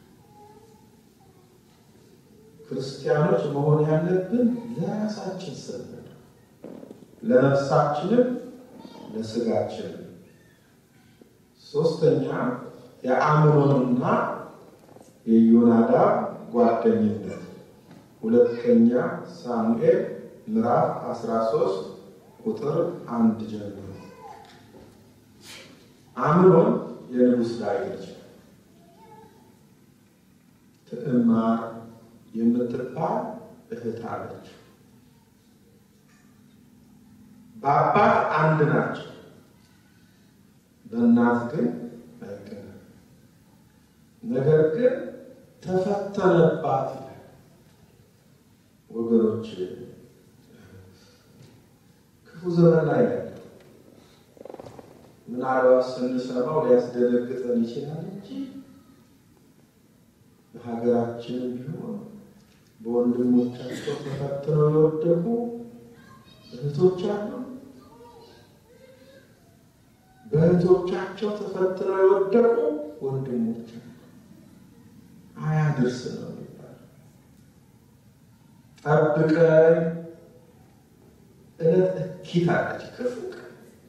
ክርስቲያኖች መሆን ያለብን ለራሳችን ስንል ለነፍሳችንም ለስጋችንም። ሶስተኛ የአምኖንና የዮናዳብ ጓደኝነት ሁለተኛ ሳሙኤል ምዕራፍ 13 ቁጥር አንድ ጀምሮ አምኖን የንጉሥ ዳዊት ልጅ ትዕማር የምትባል እህት አለች። በአባት አንድ ናቸው፣ በእናት ግን አይገናኙም። ነገር ግን ተፈተነባት ይላል። ወገኖች ክፉ ዘመን ላይ ያለ ምናልባት ስንሰማው ሊያስደነግጠን ይችላል እንጂ በሀገራችንም ቢሆን በወንድሞቻቸው ተፈትነው የወደቁ እህቶች አሉ። በእህቶቻቸው ተፈትነው የወደቁ ወንድሞች አሉ። አያድርስ ነው የሚባለው። ጠብቀን እለት እኪት አለች ክፉ ቀን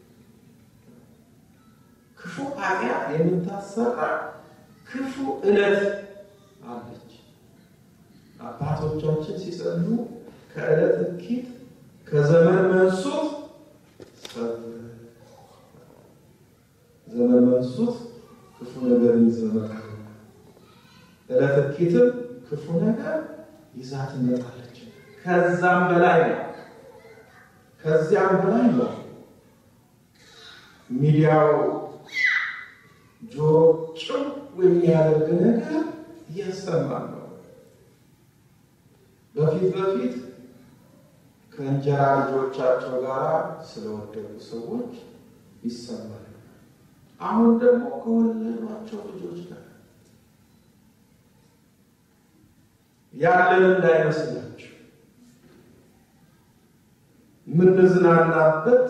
ክፉ ኃጢአት የምታሰራ ክፉ እለት አለች። አባቶቻችን ሲጸልዩ ከዕለት እኪት ከዘመን መንሱት ዘመን መንሱት ክፉ ነገር ይዘመጣል። ዕለት እኪትም ክፉ ነገር ይዛ ትመጣለች። ከዛም በላይ ነው፣ ከዚያም በላይ ነው። ሚዲያው ጆሮ ጭው የሚያደርግ ነገር እያሰማን ነው። በፊት በፊት ከእንጀራ ልጆቻቸው ጋር ስለወደቁ ሰዎች ይሰማል። አሁን ደግሞ ከወለዷቸው ልጆች ጋር ያለን እንዳይመስላችሁ የምንዝናናበት፣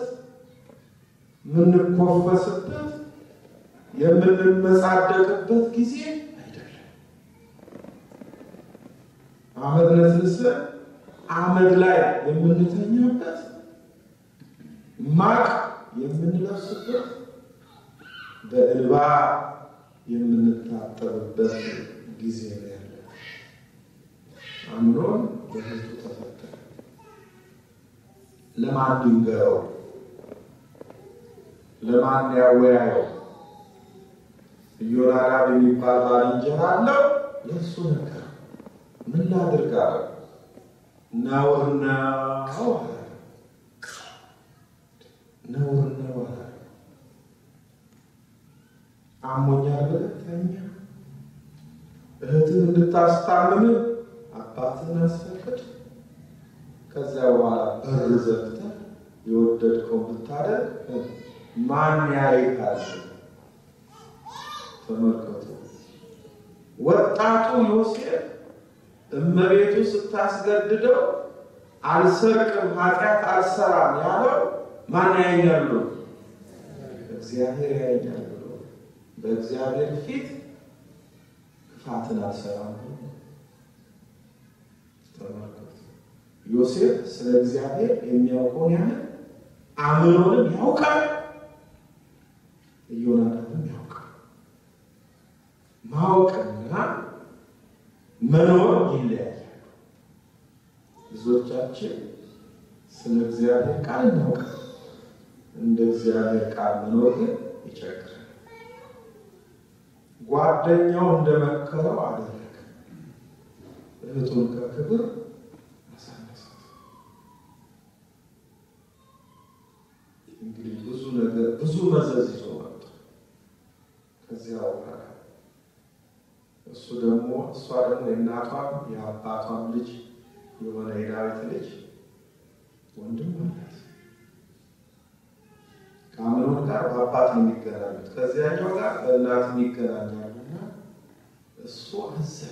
የምንኮፈስበት፣ የምንመጻደቅበት ጊዜ አይደለም። አመድ ነስንሰን አመድ ላይ የምንተኛበት ማቅ የምንለብስበት በእንባ የምንታጠብበት ጊዜ ነው ያለ። አምኖን በህዝቡ ተፈተነ። ለማን ይንገረው? ለማን ያወያየው? ኢዮናዳብ የሚባል ባልንጀራ አለው። ለእሱ ነገር ምን ላድርግ አለው። ነውር ነው አለ። ነውር ነው አለ። አሞኛል ብለህ ተኛ። እህትህ እንድታስታምም አባትህን አስፈቅድ። ከዚያ በኋላ በር ዘግተህ የወደድከውን ብታደርግ ማን ያይሃል? ተመልከቱ። ወጣቱ ዮሴፍ እመቤቱ ስታስገድደው አልሰርቅም፣ ኃጢአት አልሰራም ያለው ማን ያየኛል ብሎ እግዚአብሔር ያየኛል ብሎ በእግዚአብሔር ፊት ክፋትን አልሰራም ብሎ ተመልከቱ። ዮሴፍ ስለ እግዚአብሔር የሚያውቀውን ያህል አምኖንም ያውቃል፣ ኢዮናዳብም ያውቃል። ማወቅና መኖር ይለያያል። ብዙዎቻችን ስለ እግዚአብሔር ቃል እናውቃል፣ እንደ እግዚአብሔር ቃል መኖር ግን ይቸግራል። ጓደኛው እንደመከረው አደረገ፣ እህቱን ከክብር አሳነሳት። እንግዲህ ብዙ ነገር ብዙ መዘዝ ይዞ መጡ። ከዚያ በኋላ እሱ ደግሞ እሷ ደግሞ የእናቷም የአባቷም ልጅ የሆነ የዳዊት ልጅ ወንድም አላት። ከአምኖን ጋር በአባት ነው የሚገናኙት፣ ከዚያኛው ጋር በእናት ይገናኛሉና እሱ አዘነ።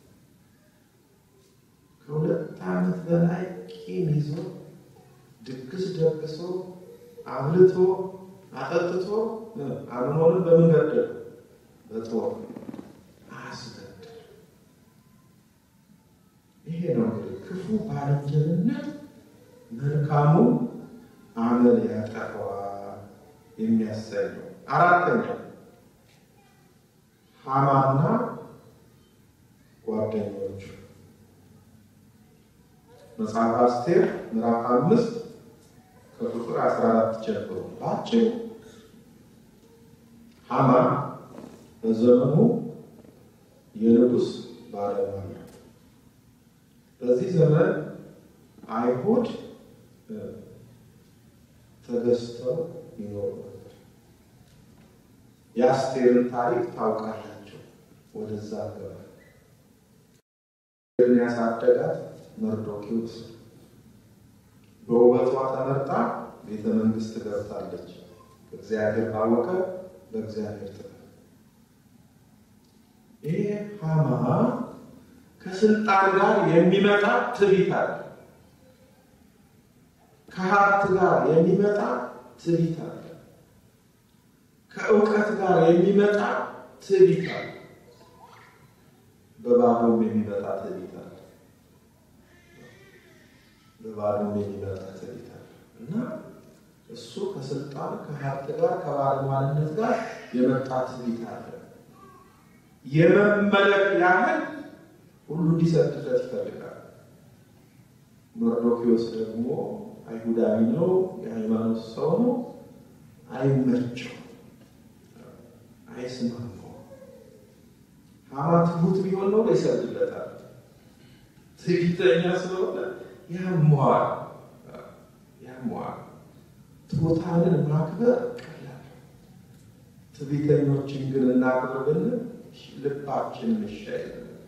ከሁለት ዓመት በላይ ቂም ይዞ ድግስ ደግሶ አብልቶ አጠጥቶ አምኖንን በምን ገደለ? በጦር አስገደለ። ይሄ ነው እንግዲህ ክፉ ባልንጀርነት መልካሙ አመል ያጠፋዋል የሚያሰኘው። አራተኛው ሐማና ጓደኞቹ መጽሐፍ አስቴር ምዕራፍ አምስት ከቁጥር 14 ጀምሮ ባጭሩ ሐማ በዘመኑ የንጉሥ ባለሟል ነው። በዚህ ዘመን አይሁድ ተገዝተው ይኖሩ ነበር። የአስቴርን ታሪክ ታውቃላቸው። ወደዛ ገባ ያሳደጋት መርዶኪዎስ በውበቷ ተመርጣ ቤተ መንግስት ገብታለች። እግዚአብሔር ባወቀ በእግዚአብሔር ጥበብ ይሄ ሐማ ከስልጣን ጋር የሚመጣ ትዕቢት አለ። ከሀብት ጋር የሚመጣ ትዕቢት አለ። ከእውቀት ጋር የሚመጣ ትዕቢት አለ። በባዶም የሚመጣ ትዕቢት አለ። በባዶም የሚመጣ ትዕቢት አለ እና እሱ ከስልጣን ከሀብት ጋር ከባለሟልነት ጋር የመጣ ትዕቢት አለ። የመመለክ ያህል ሁሉ እንዲሰድለት ይፈልጋል። መርዶኪዎስ ደግሞ አይሁዳዊ ነው፣ የሃይማኖት ሰው ነው። አይመቸው፣ አይስማማው። ሐማ ትሁት ቢሆን ነው ይሰድለታል። ትዕቢተኛ ስለሆነ ያሟል ያሟል። ትሑታንን ማክበር ቀላል፣ ትዕቢተኞችን ግን እናክብር ብንል ልባችን ምሻይ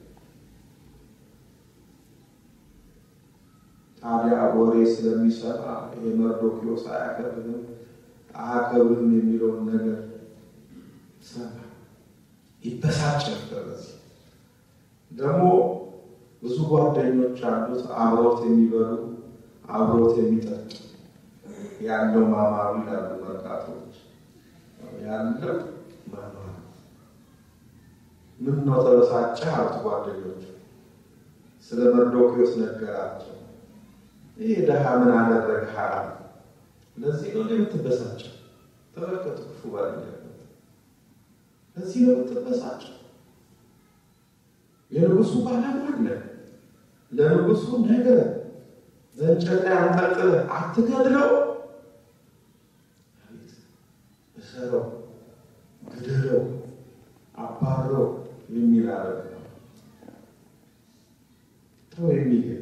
ታዲያ ወሬ ስለሚሰማ ይሄ መርዶኪዎስ አያከብርም አያከብርም የሚለውን ነገር ሰማ፣ ይበሳጭ ነበር። በዚህ ደግሞ ብዙ ጓደኞች አሉት፣ አብሮት የሚበሉ አብሮት የሚጠጡ ያለው ማማሩ ይላሉ መርካቶች፣ ያለው ማማሩ ምን ነው ተበሳጨ አሉት ጓደኞቹ። ስለ መርዶኪዎስ ነገራቸው። ይህ ድሃ ምን አደረግህ? ለዚህ ነው የምትበሳጨው? ተመልከቱ፣ ክፉ ባልንጀርነት ለዚህ ነው የምትበሳጨው? የንጉሱ ባለሟል ነህ። ለንጉሱ ነገር በእንጨት ላይ አንጠልጥለህ አትገድለው፣ እሰረው፣ ግደለው፣ አባረው የሚል አረግ ነው ተው የሚገል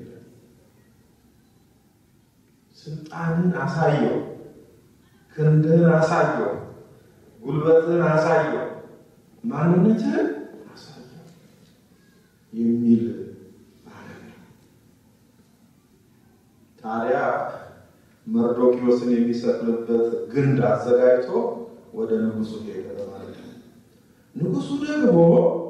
ስልጣንን አሳየው፣ ክንድህን አሳየው፣ ጉልበትህን አሳየው፣ ማንነትህን አሳየው የሚል አረግ ነው። ታዲያ መርዶኪዎስን የሚሰቅልበት ግንድ አዘጋጅቶ ወደ ንጉሱ ሄደ ማለት ነው። ንጉሱ ደግሞ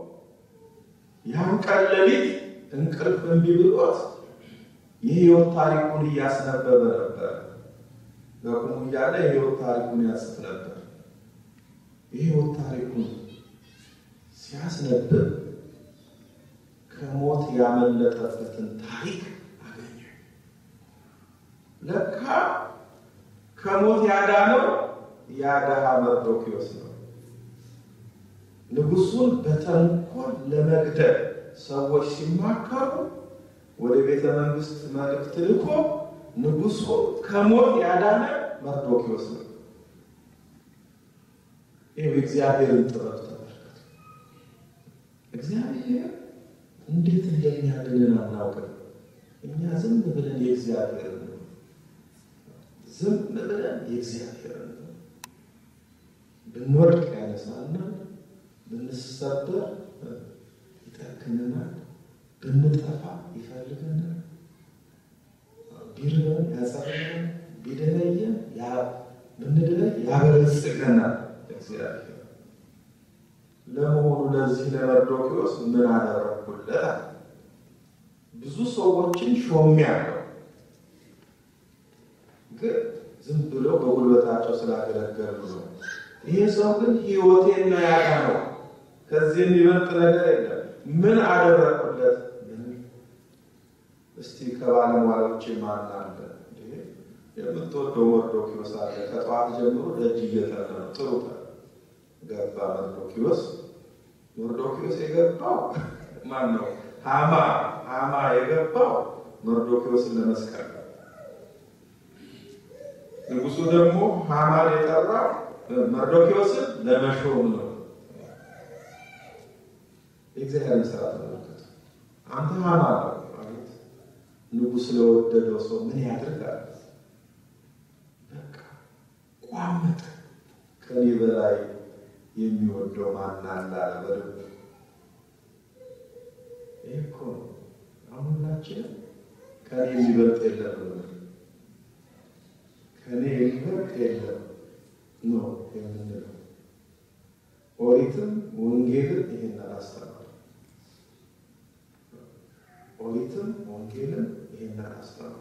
ያን ቀን ሌሊት እንቅልፍ እምቢ ብሎት የህይወት ታሪኩን እያስነበበ ነበር። በቁሙ እያለ የህይወት ታሪኩን ያጽፍ ነበር። የህይወት ታሪኩን ሲያስነብብ ከሞት ያመለጠበትን ታሪክ አገኘ። ለካ ከሞት ያዳነው ያደሃ መርዶክዮስ ነው። ንጉሱን በተንኮል ለመግደል ሰዎች ሲማከሩ ወደ ቤተ መንግስት መልእክት ልኮ ንጉሱ ከሞት ያዳነ መርዶክዮስ ነው። ይህ እግዚአብሔርን ጥበብ ተመልከቱ። እግዚአብሔር እንዴት እንደሚያድንን አናውቅም። እኛ ዝም ብለን የእግዚአብሔርን ነው ዝም ብለን የእግዚአብሔርን ነው ብንወድቅ ያነሳናል፣ ብንሰበር ይጠግነናል፣ ብንጠፋ ይፈልገናል፣ ቢርበን ያጸናናል፣ ቢደለየን ብንድለይ ያበለጽገናል። እግዚአብሔር ለመሆኑ ለዚህ ለመርዶክዮስ ምን አደረግኩለት? ብዙ ሰዎችን ሾሜያለሁ፣ ግን ዝም ብለው በጉልበታቸው ስላገለገሉ ነው። ይሄ ሰው ግን ሕይወቴን ነው ያዳነው። ከዚህ የሚበልጥ ነገር የለም። ምን አደረግኩለት? እስቲ ከባለሟሎቼ ማን አለ? የምትወደው መርዶክዮስ አለ። ከጠዋት ጀምሮ ደጅ እየጠና ነው። ጥሩ ገባ መርዶክዮስ። መርዶክዮስ የገባው ማን ነው? ሃማ ሃማ የገባው መርዶክዮስን ለመስቀል ነው። ንጉሱ ደግሞ ሃማን የጠራው መርዶክዮስን ለመሾም ነው። የእግዚአብሔር ስራ ተመልከቱ። አንተ ሃማ ነው ማለት ንጉስ ለወደደው ሰው ምን ያደርጋል? በቃ ቋመጠ። ከኔ በላይ የሚወደው ማን አለ አለ በልቡ። ይህ እኮ ነው አሁን ሁላችንም ከኔ የሚበልጥ የለም ነው ከኔ የሚበልጥ የለም ነው የምንለው። ኦሪትም ወንጌልን ይህን አላስተማር ኦሪትም ወንጌልን ይህን አላስተማር።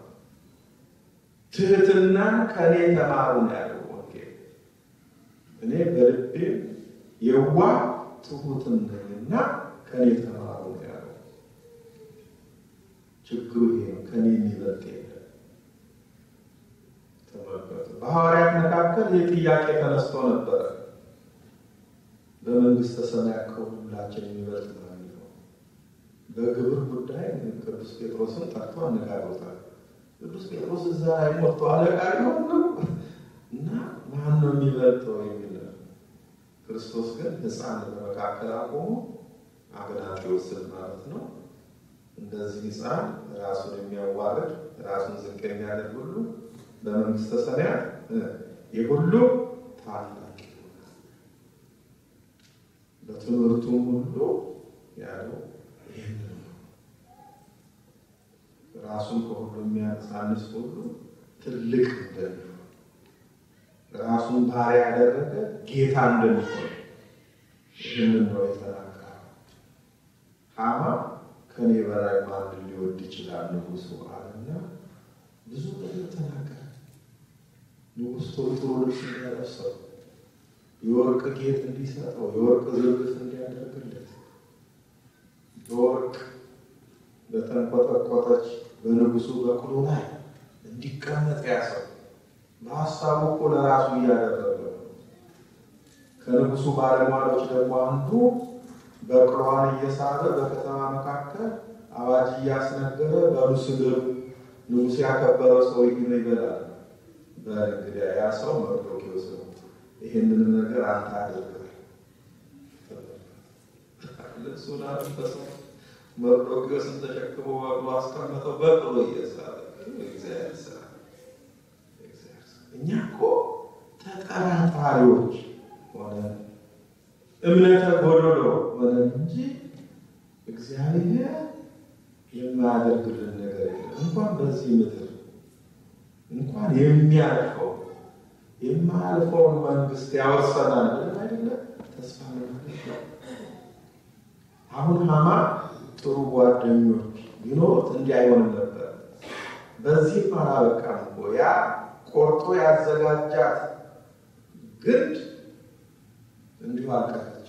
ትህትናን ከኔ ተማሩ ነው ያለው ወንጌል። እኔ በልቤ የዋ ትሁትም ነኝና ከኔ ተማሩ ነው ያለው። ችግሩ ይሄ ነው። ከኔ የሚበልጥ የለም። ተመልከቱ። በሐዋርያት መካከል ይህ ጥያቄ ተነስቶ ነበረ። በመንግስተ ሰማያት ከሁላችን የሚበልጥ ነው የሚለው በግብር ጉዳይ ቅዱስ ጴጥሮስን ጠርቶ አነጋግሮታል። ቅዱስ ጴጥሮስ እዛ ላይ ሞቶ አለቃ ሊሆን ነው እና ማን ነው የሚበልጠው የሚል ክርስቶስ ግን ሕፃን በመካከል አቆሞ አግናጢዎስን ማለት ነው እንደዚህ ሕፃን ራሱን የሚያዋርድ ራሱን ዝቅ የሚያደርግ ሁሉ በመንግስተ ሰማያት የሁሉ ታላቅ ይሆናል። በትምህርቱም ሁሉ ያለው ይህን ነው። ራሱን ከሁሉ የሚያሳንስ ሁሉ ትልቅ እንደሚሆን ራሱን ባሪያ ያደረገ ጌታ እንደሚሆን ይህንን ነው የተናገረው። ሃማ ከኔ በላይ ማን ሊወድ ይችላል ንጉሱ አለና ብዙ ነገር ተናገረ። ንጉሥ ቶሎ ቶሎ ልብስ እንዲያለብሰው፣ የወርቅ ጌጥ እንዲሰጠው፣ የወርቅ ዝርግፍ እንዲያደርግለት በወርቅ በተንቆጠቆጠች በንጉሱ በቅሎ ላይ እንዲቀመጥ ያሰው በሀሳቡ እኮ ለራሱ እያደረገ ከንጉሱ ባለሟሎች ደግሞ አንዱ በቅሎዋን እየሳበ በከተማ መካከል አዋጅ እያስነገረ በሉ ስገዱ፣ ንጉሥ ያከበረው ሰው ይህን ይበላል። በእንግዲያ ያ ሰው መርዶክዮስ ነው። ይህንንም ነገር አንተ አድርገህ ልብሱን አለበሰው። መርዶክዮስን ተሸክሞ በቅሎ አስቀመጠው። በቅሎ እየሳበ እግዚአብሔር ስራ እኛ እኮ ተጠራጣሪዎች ሆነ እምነተ ጎዶሎ ሆነ እንጂ እግዚአብሔር የማያደርግልን ነገር የለም። እንኳን በዚህ ምድር እንኳን የሚያልፈው የማያልፈውን መንግስት ያወርሰናል ብለን አይደለ ተስፋ ነው። አሁን ሃማ ጥሩ ጓደኞች ቢኖሩት እንዲህ አይሆንም ነበር። በዚህም አላበቃም እኮ ያ ቆርጦ ያዘጋጃት ግንድ እንዲሁ አልቀረች።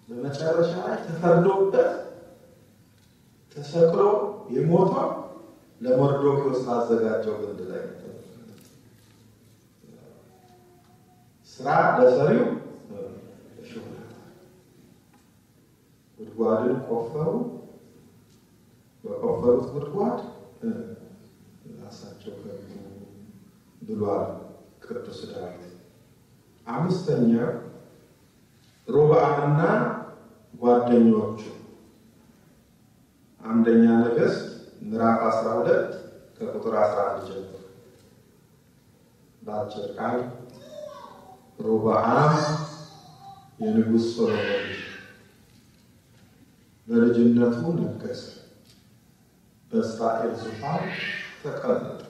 በመጨረሻ ላይ ተፈርዶበት ተሰቅሎ የሞተው ለመርዶክዮስ ላዘጋጀው ግንድ ላይ ስራ ለሰሪው እሾህ ጉድጓድን ቆፈሩ። በቆፈሩት ጉድጓድ ራሳቸው ገቡ ብሏል ቅዱስ ዳዊት። አምስተኛ ሮብዓምና ጓደኞቹ አንደኛ ነገሥት ምዕራፍ 12 ከቁጥር 11 ጀምሮ በአጭር ቃል ሮብዓም የንጉሥ ሶሎሞን ልጅ በልጅነቱ ነገሰ፣ በእስራኤል ዙፋን ተቀመጠ።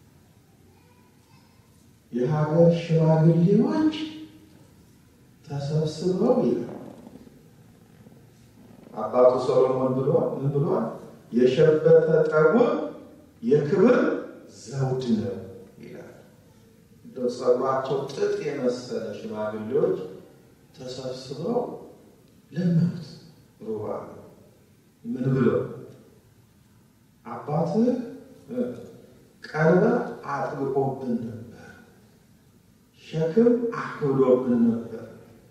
የሀገር ሽማግሌዎች ተሰብስበው ይላል አባቱ ሰሎሞን ብሏል። ምን ብሏል? የሸበተ ጠጉር የክብር ዘውድ ነው ይላል። እንደው ጸጉራቸው ጥጥ የመሰለ ሽማግሌዎች ተሰብስበው ለመኑት። ሮብዓም ምን ብለው አባትህ ቀንበር አጥብቆብን ነበር፣ ሸክም አክብዶብን ነበር፣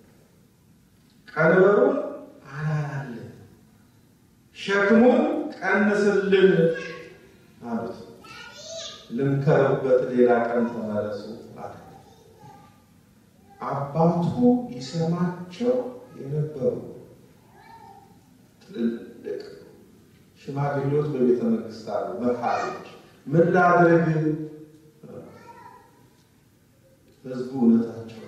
ቀንበሩን አላላልን፣ ሸክሙን ቀንስልን አሉት። ልምከርበት፣ ሌላ ቀን ተመለሱ አለ። አባቱ ይሰማቸው የነበሩ ትልልቅ ሽማግሌዎች በቤተ መንግስት አሉ፣ መካሪዎች። ምን ላድርግ? ህዝቡ እውነታቸው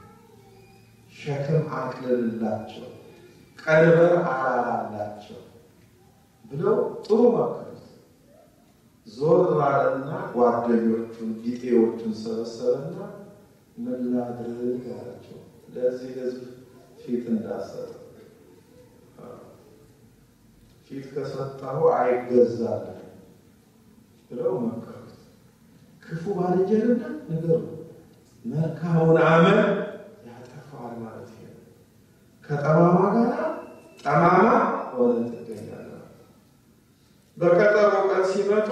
ሸክም አቅልልላቸው፣ ቀንበር አላላላቸው ብለው ጥሩ መከሩት። ዞር ባለና ጓደኞቹን ቢጤዎቹን ሰበሰበና ምን ላድርግ አላቸው። ለዚህ ህዝብ ፊት እንዳሰጠ ፊት ከሰጠሁ አይገዛልም ብለው መከሩት። ክፉ ባልንጀርነት ንገሩ፣ መልካሙን አመል ያጠፋዋል ማለት ነው። ከጠማማ ጋር ጠማማ ሆነ ትገኛለህ። በቀጠሮ ቀን ሲመጡ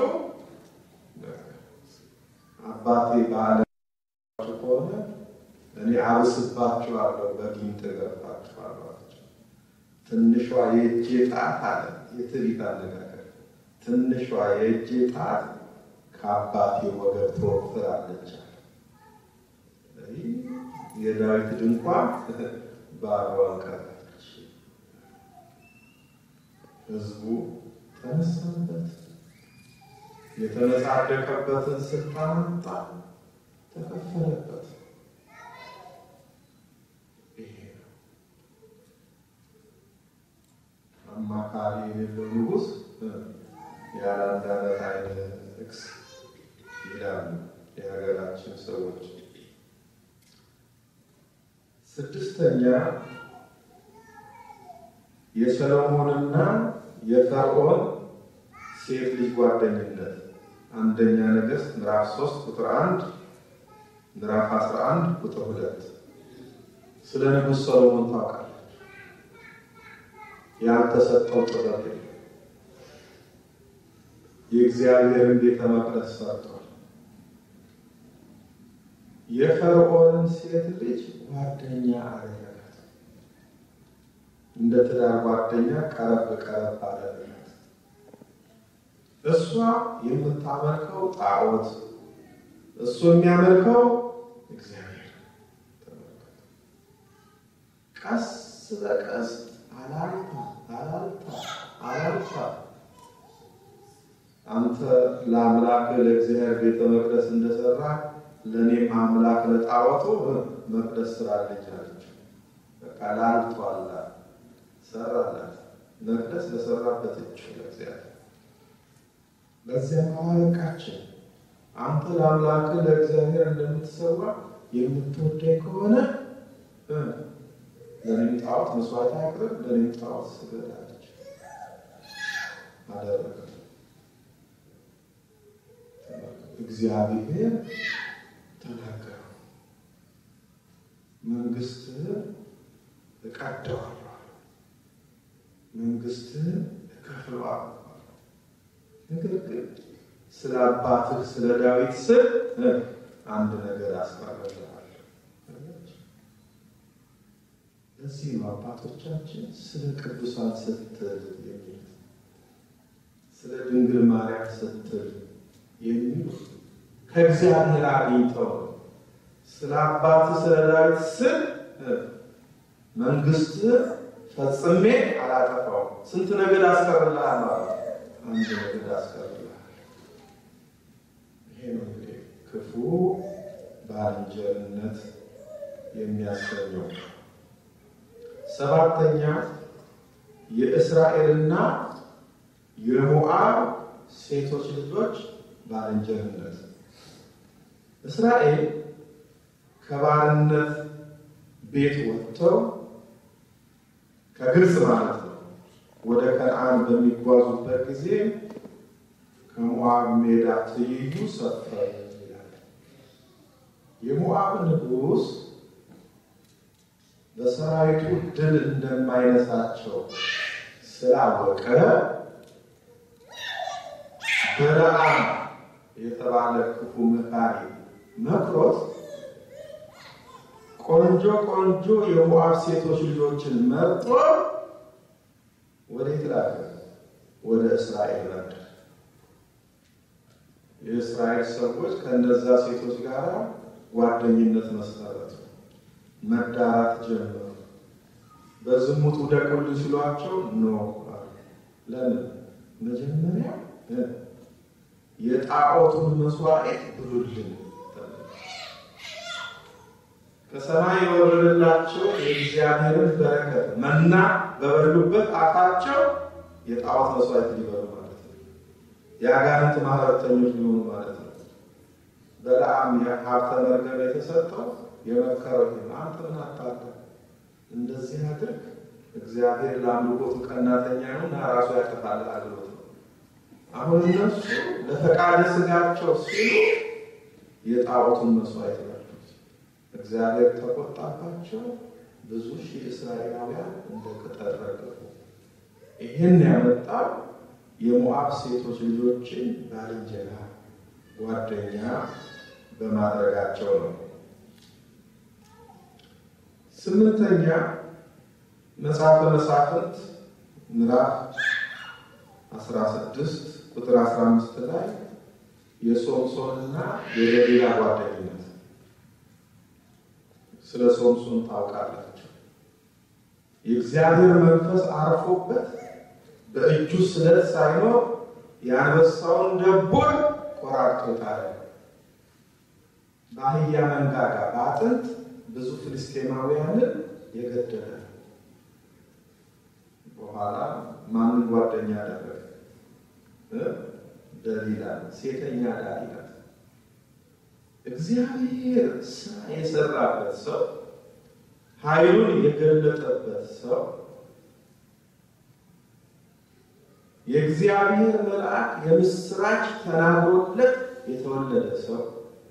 አባቴ በዓለ ከሆነ እኔ አብስባችኋለሁ፣ በጊንጥ እገርፋችኋለሁ አላቸው። ትንሿ የእጄ ጣት አለ የትዕቢት አነጋገር ትንሿ የእጄ ጣት ከአባቴ ወገብ ትወፍራለች አለ። የዳዊት ድንኳን ባዶዋን ቀረች። ህዝቡ ተነሳበት፣ የተመጻደቀበትን ስልጣን አጣ፣ ተከፈለበት። ይሄ ነው አማካሪ የሌለው ንጉሥ ያለ አንድ ዓመት አይነ ጥቅስ ይላሉ የሀገራችን ሰዎች። ስድስተኛ የሰሎሞንና የፈርዖን ሴት ልጅ ጓደኝነት አንደኛ ነገሥት ምዕራፍ 3 ቁጥር 1 ምዕራፍ 11 ቁጥር 2 ስለ ንጉሥ ሰሎሞን ታውቃለች። ያልተሰጠው ጥበብ የለም። የእግዚአብሔርን ቤተ መቅደስ ሰርቷል። የፈርዖንን ሴት ልጅ ጓደኛ አደረጋት። እንደ ትዳር ጓደኛ ቀረብ ቀረብ አደረጋት። እሷ የምታመልከው ጣዖት፣ እሱ የሚያመልከው እግዚአብሔር። ቀስ በቀስ አላልታ አላልታ አላልታ አንተ ለአምላክ ለእግዚአብሔር ቤተ መቅደስ እንደሰራ ለእኔም አምላክ ለጣዖቱ መቅደስ ስራልኝ አለችው። በቃ ላልቷላ ሰራላት። መቅደስ ለሰራበት እጅ ለእግዚአብሔር በዚያም አላበቃችን። አንተ ለአምላክ ለእግዚአብሔር እንደምትሰዋ የምትወደኝ ከሆነ ለእኔም ጣዖት መስዋዕት አቅርብ፣ ለእኔም ጣዖት ስገድ አለች። አደረገ። እግዚአብሔር ተናገረው፣ መንግስትህን እቀደዋለሁ፣ መንግስትህን እከፍለዋለሁ። ነገር ግን ስለ አባትህ ስለ ዳዊት ስል አንድ ነገር አስቀርልሃል። ለዚህ ነው አባቶቻችን ስለ ቅዱሳን ስትል የሚል ስለ ድንግል ማርያም ስትል የሚሉ ከእግዚአብሔር አግኝተው ስለ አባት ስለ ዳዊት ስል መንግስት ፈጽሜ አላጠፋውም። ስንት ነገድ አስቀርልሃል ማለት አንድ ነገድ አስቀርልሃል። ይሄ ነው እንግዲህ ክፉ ባልንጀርነት የሚያሰኘው። ሰባተኛ የእስራኤልና የሞዓብ ሴቶች ልጆች ባልንጀርነት። እስራኤል ከባርነት ቤት ወጥተው ከግብፅ ማለት ነው ወደ ከነዓን በሚጓዙበት ጊዜ ከሞዓብ ሜዳ ትይዩ ሰፈሩ ይላል። የሞዓብ ንጉሥ በሰራዊቱ ድል እንደማይነሳቸው ስላወቀ በለዓም የተባለ ክፉ መካሪ መክሮት ቆንጆ ቆንጆ የሞዓብ ሴቶች ልጆችን መርጦ ወዴት ላከ? ወደ እስራኤል ነበር። የእስራኤል ሰዎች ከእነዛ ሴቶች ጋር ጓደኝነት መሰረቱ፣ መዳራት ጀመሩ። በዝሙት ውደቁልን ሲሏቸው ኖ ለምን? መጀመሪያ የጣዖቱን መስዋዕት ብሉልን ከሰማይ የወረደላቸው የእግዚአብሔርን በረከት መና በበሉበት አፋቸው የጣዖት መስዋዕት ሊበሉ ማለት ነው። የአጋንንት ማህበረተኞች ሊሆኑ ማለት ነው። በለዓም ሀብተ መርገም የተሰጠው የመከረው አንተ ምን አታለ እንደዚህ አድርግ፣ እግዚአብሔር ለአምልኮቱ ቀናተኛ ነው እና ራሱ ያጠፋል አግሎት ነው። አሁን እነሱ ለፈቃደ ስጋቸው ሲሉ የጣዖቱን መስዋዕት በሉት። እግዚአብሔር ተቆጣባቸው። ብዙ ሺህ እስራኤላውያን እንደ ቅጠል ረገፉ። ይህን ያመጣው የሞዓብ ሴቶች ልጆችን ባልንጀራ ጓደኛ በማድረጋቸው ነው። ስምንተኛ መጽሐፈ መሳፍንት ምዕራፍ 16 ቁጥር 15 ላይ የሶምሶንና የደሊላ ጓደኝነት ስለ ሶምሶን ታውቃላችሁ። የእግዚአብሔር መንፈስ አርፎበት በእጁ ስለት ሳይኖር የአንበሳውን ደቦል ቆራርጦታል። በአህያ መንጋጋ በአጥንት ብዙ ፍልስጤማውያንን የገደለ በኋላ ማንን ጓደኛ አደረገ? ደሊላ ሴተኛ ዳሪ ናት። እግዚአብሔር ስራ የሰራበት ሰው ኃይሉን የገለጠበት ሰው የእግዚአብሔር መልአክ የምስራች ተናግሮለት የተወለደ ሰው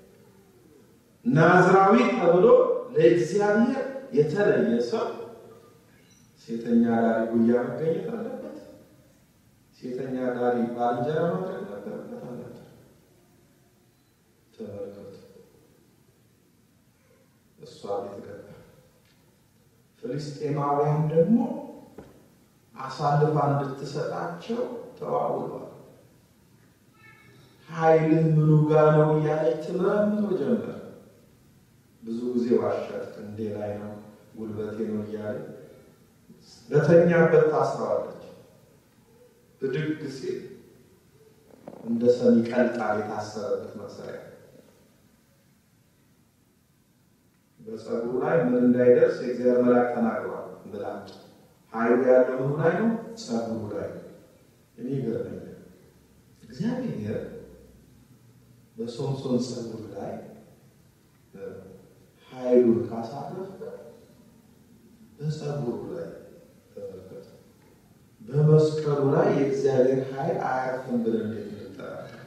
ናዝራዊ ተብሎ ለእግዚአብሔር የተለየ ሰው ሴተኛ ዳሪ ጉያ መገኘት አለበት። ሴተኛ ዳሪ ባልንጀራ ማድረግ ነበረበት አለበት። ተመልከቱ፣ እሷ ቤት ገባ። ፍልስጤማውያን ደግሞ አሳልፋ እንድትሰጣቸው ተዋውሏል። ኃይልህ ምኑ ጋር ነው እያለች ትመረምሮ ጀመር። ብዙ ጊዜ ዋሻት፣ ክንዴ ላይ ነው ጉልበቴ ነው እያለ በተኛበት ታስረዋለች። ብድግ ሲል እንደ ሰሚ ቀልጣ የታሰረበት መሰሪያ በፀጉሩ ላይ ምን እንዳይደርስ የእግዚአብሔር መልአክ ተናግሯል። ምላጭ ኃይሉ ያለው ምኑ ላይ ነው? ፀጉሩ ላይ። እኔ ይገርመኛል። እግዚአብሔር በሶምሶን ፀጉር ላይ ኃይሉን ካሳረፈ በፀጉሩ ላይ ተመልከቱ። በመስቀሉ ላይ የእግዚአብሔር ኃይል አያርፍም ብለን እንዴት እንጠራለን?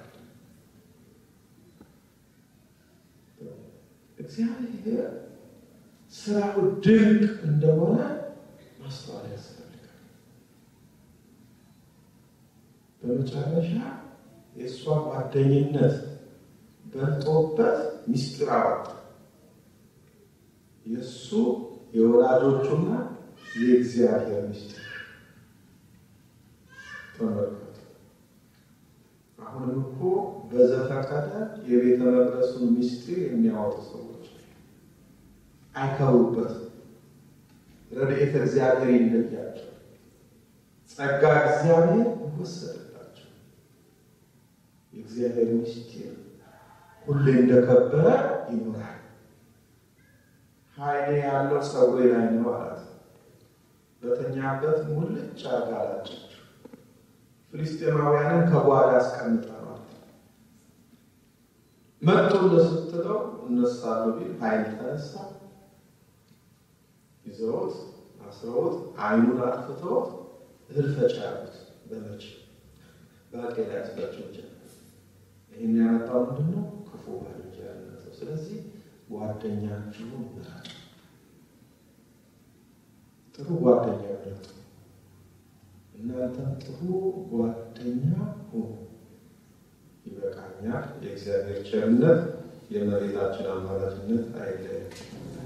እግዚአብሔር ስራው ድንቅ እንደሆነ ማስተዋል ያስፈልጋል። በመጨረሻ የእሷ ጓደኝነት በልጦበት ሚስጥር አወጣ። የእሱ የወላጆቹና የእግዚአብሔር ሚስጥር ተመልከቱ። አሁንም እኮ በዘፈቀደ የቤተ መቅደሱን ሚስጥር የሚያወጡ ሰዎች አይከሩበትም። ረድኤተ እግዚአብሔር ይለያቸው፣ ጸጋ እግዚአብሔር ይወሰድላቸው። የእግዚአብሔር ሚስጢር ሁሌ እንደከበረ ይኖራል። ኃይሌ ያለው ፀጉሬ ላይ ነው አላት። በተኛበት ሙልጭ አርጋ አላጨችው። ፍልስጤማውያንን ከጓዳ ያስቀምጠዋል። መጡለት ስትለው እነሳለሁ ቢል ኃይል ተነሳ። ይዘውት አስረውት አይኑን አጥፍተውት እህል ፈጭ ያሉት በመቼ ባቄላ ያስፈጭው ጀመር። ይህን ያመጣው ምንድን ነው? ክፉ ባልንጀርነት ነው። ስለዚህ ጓደኛችሁን ምረጡ። ጥሩ ጓደኛ ምረጡ። እናንተም ጥሩ ጓደኛ ሁኑ። ይበቃኛል። የእግዚአብሔር ቸርነት የመሬታችን አማላጅነት አይለየን።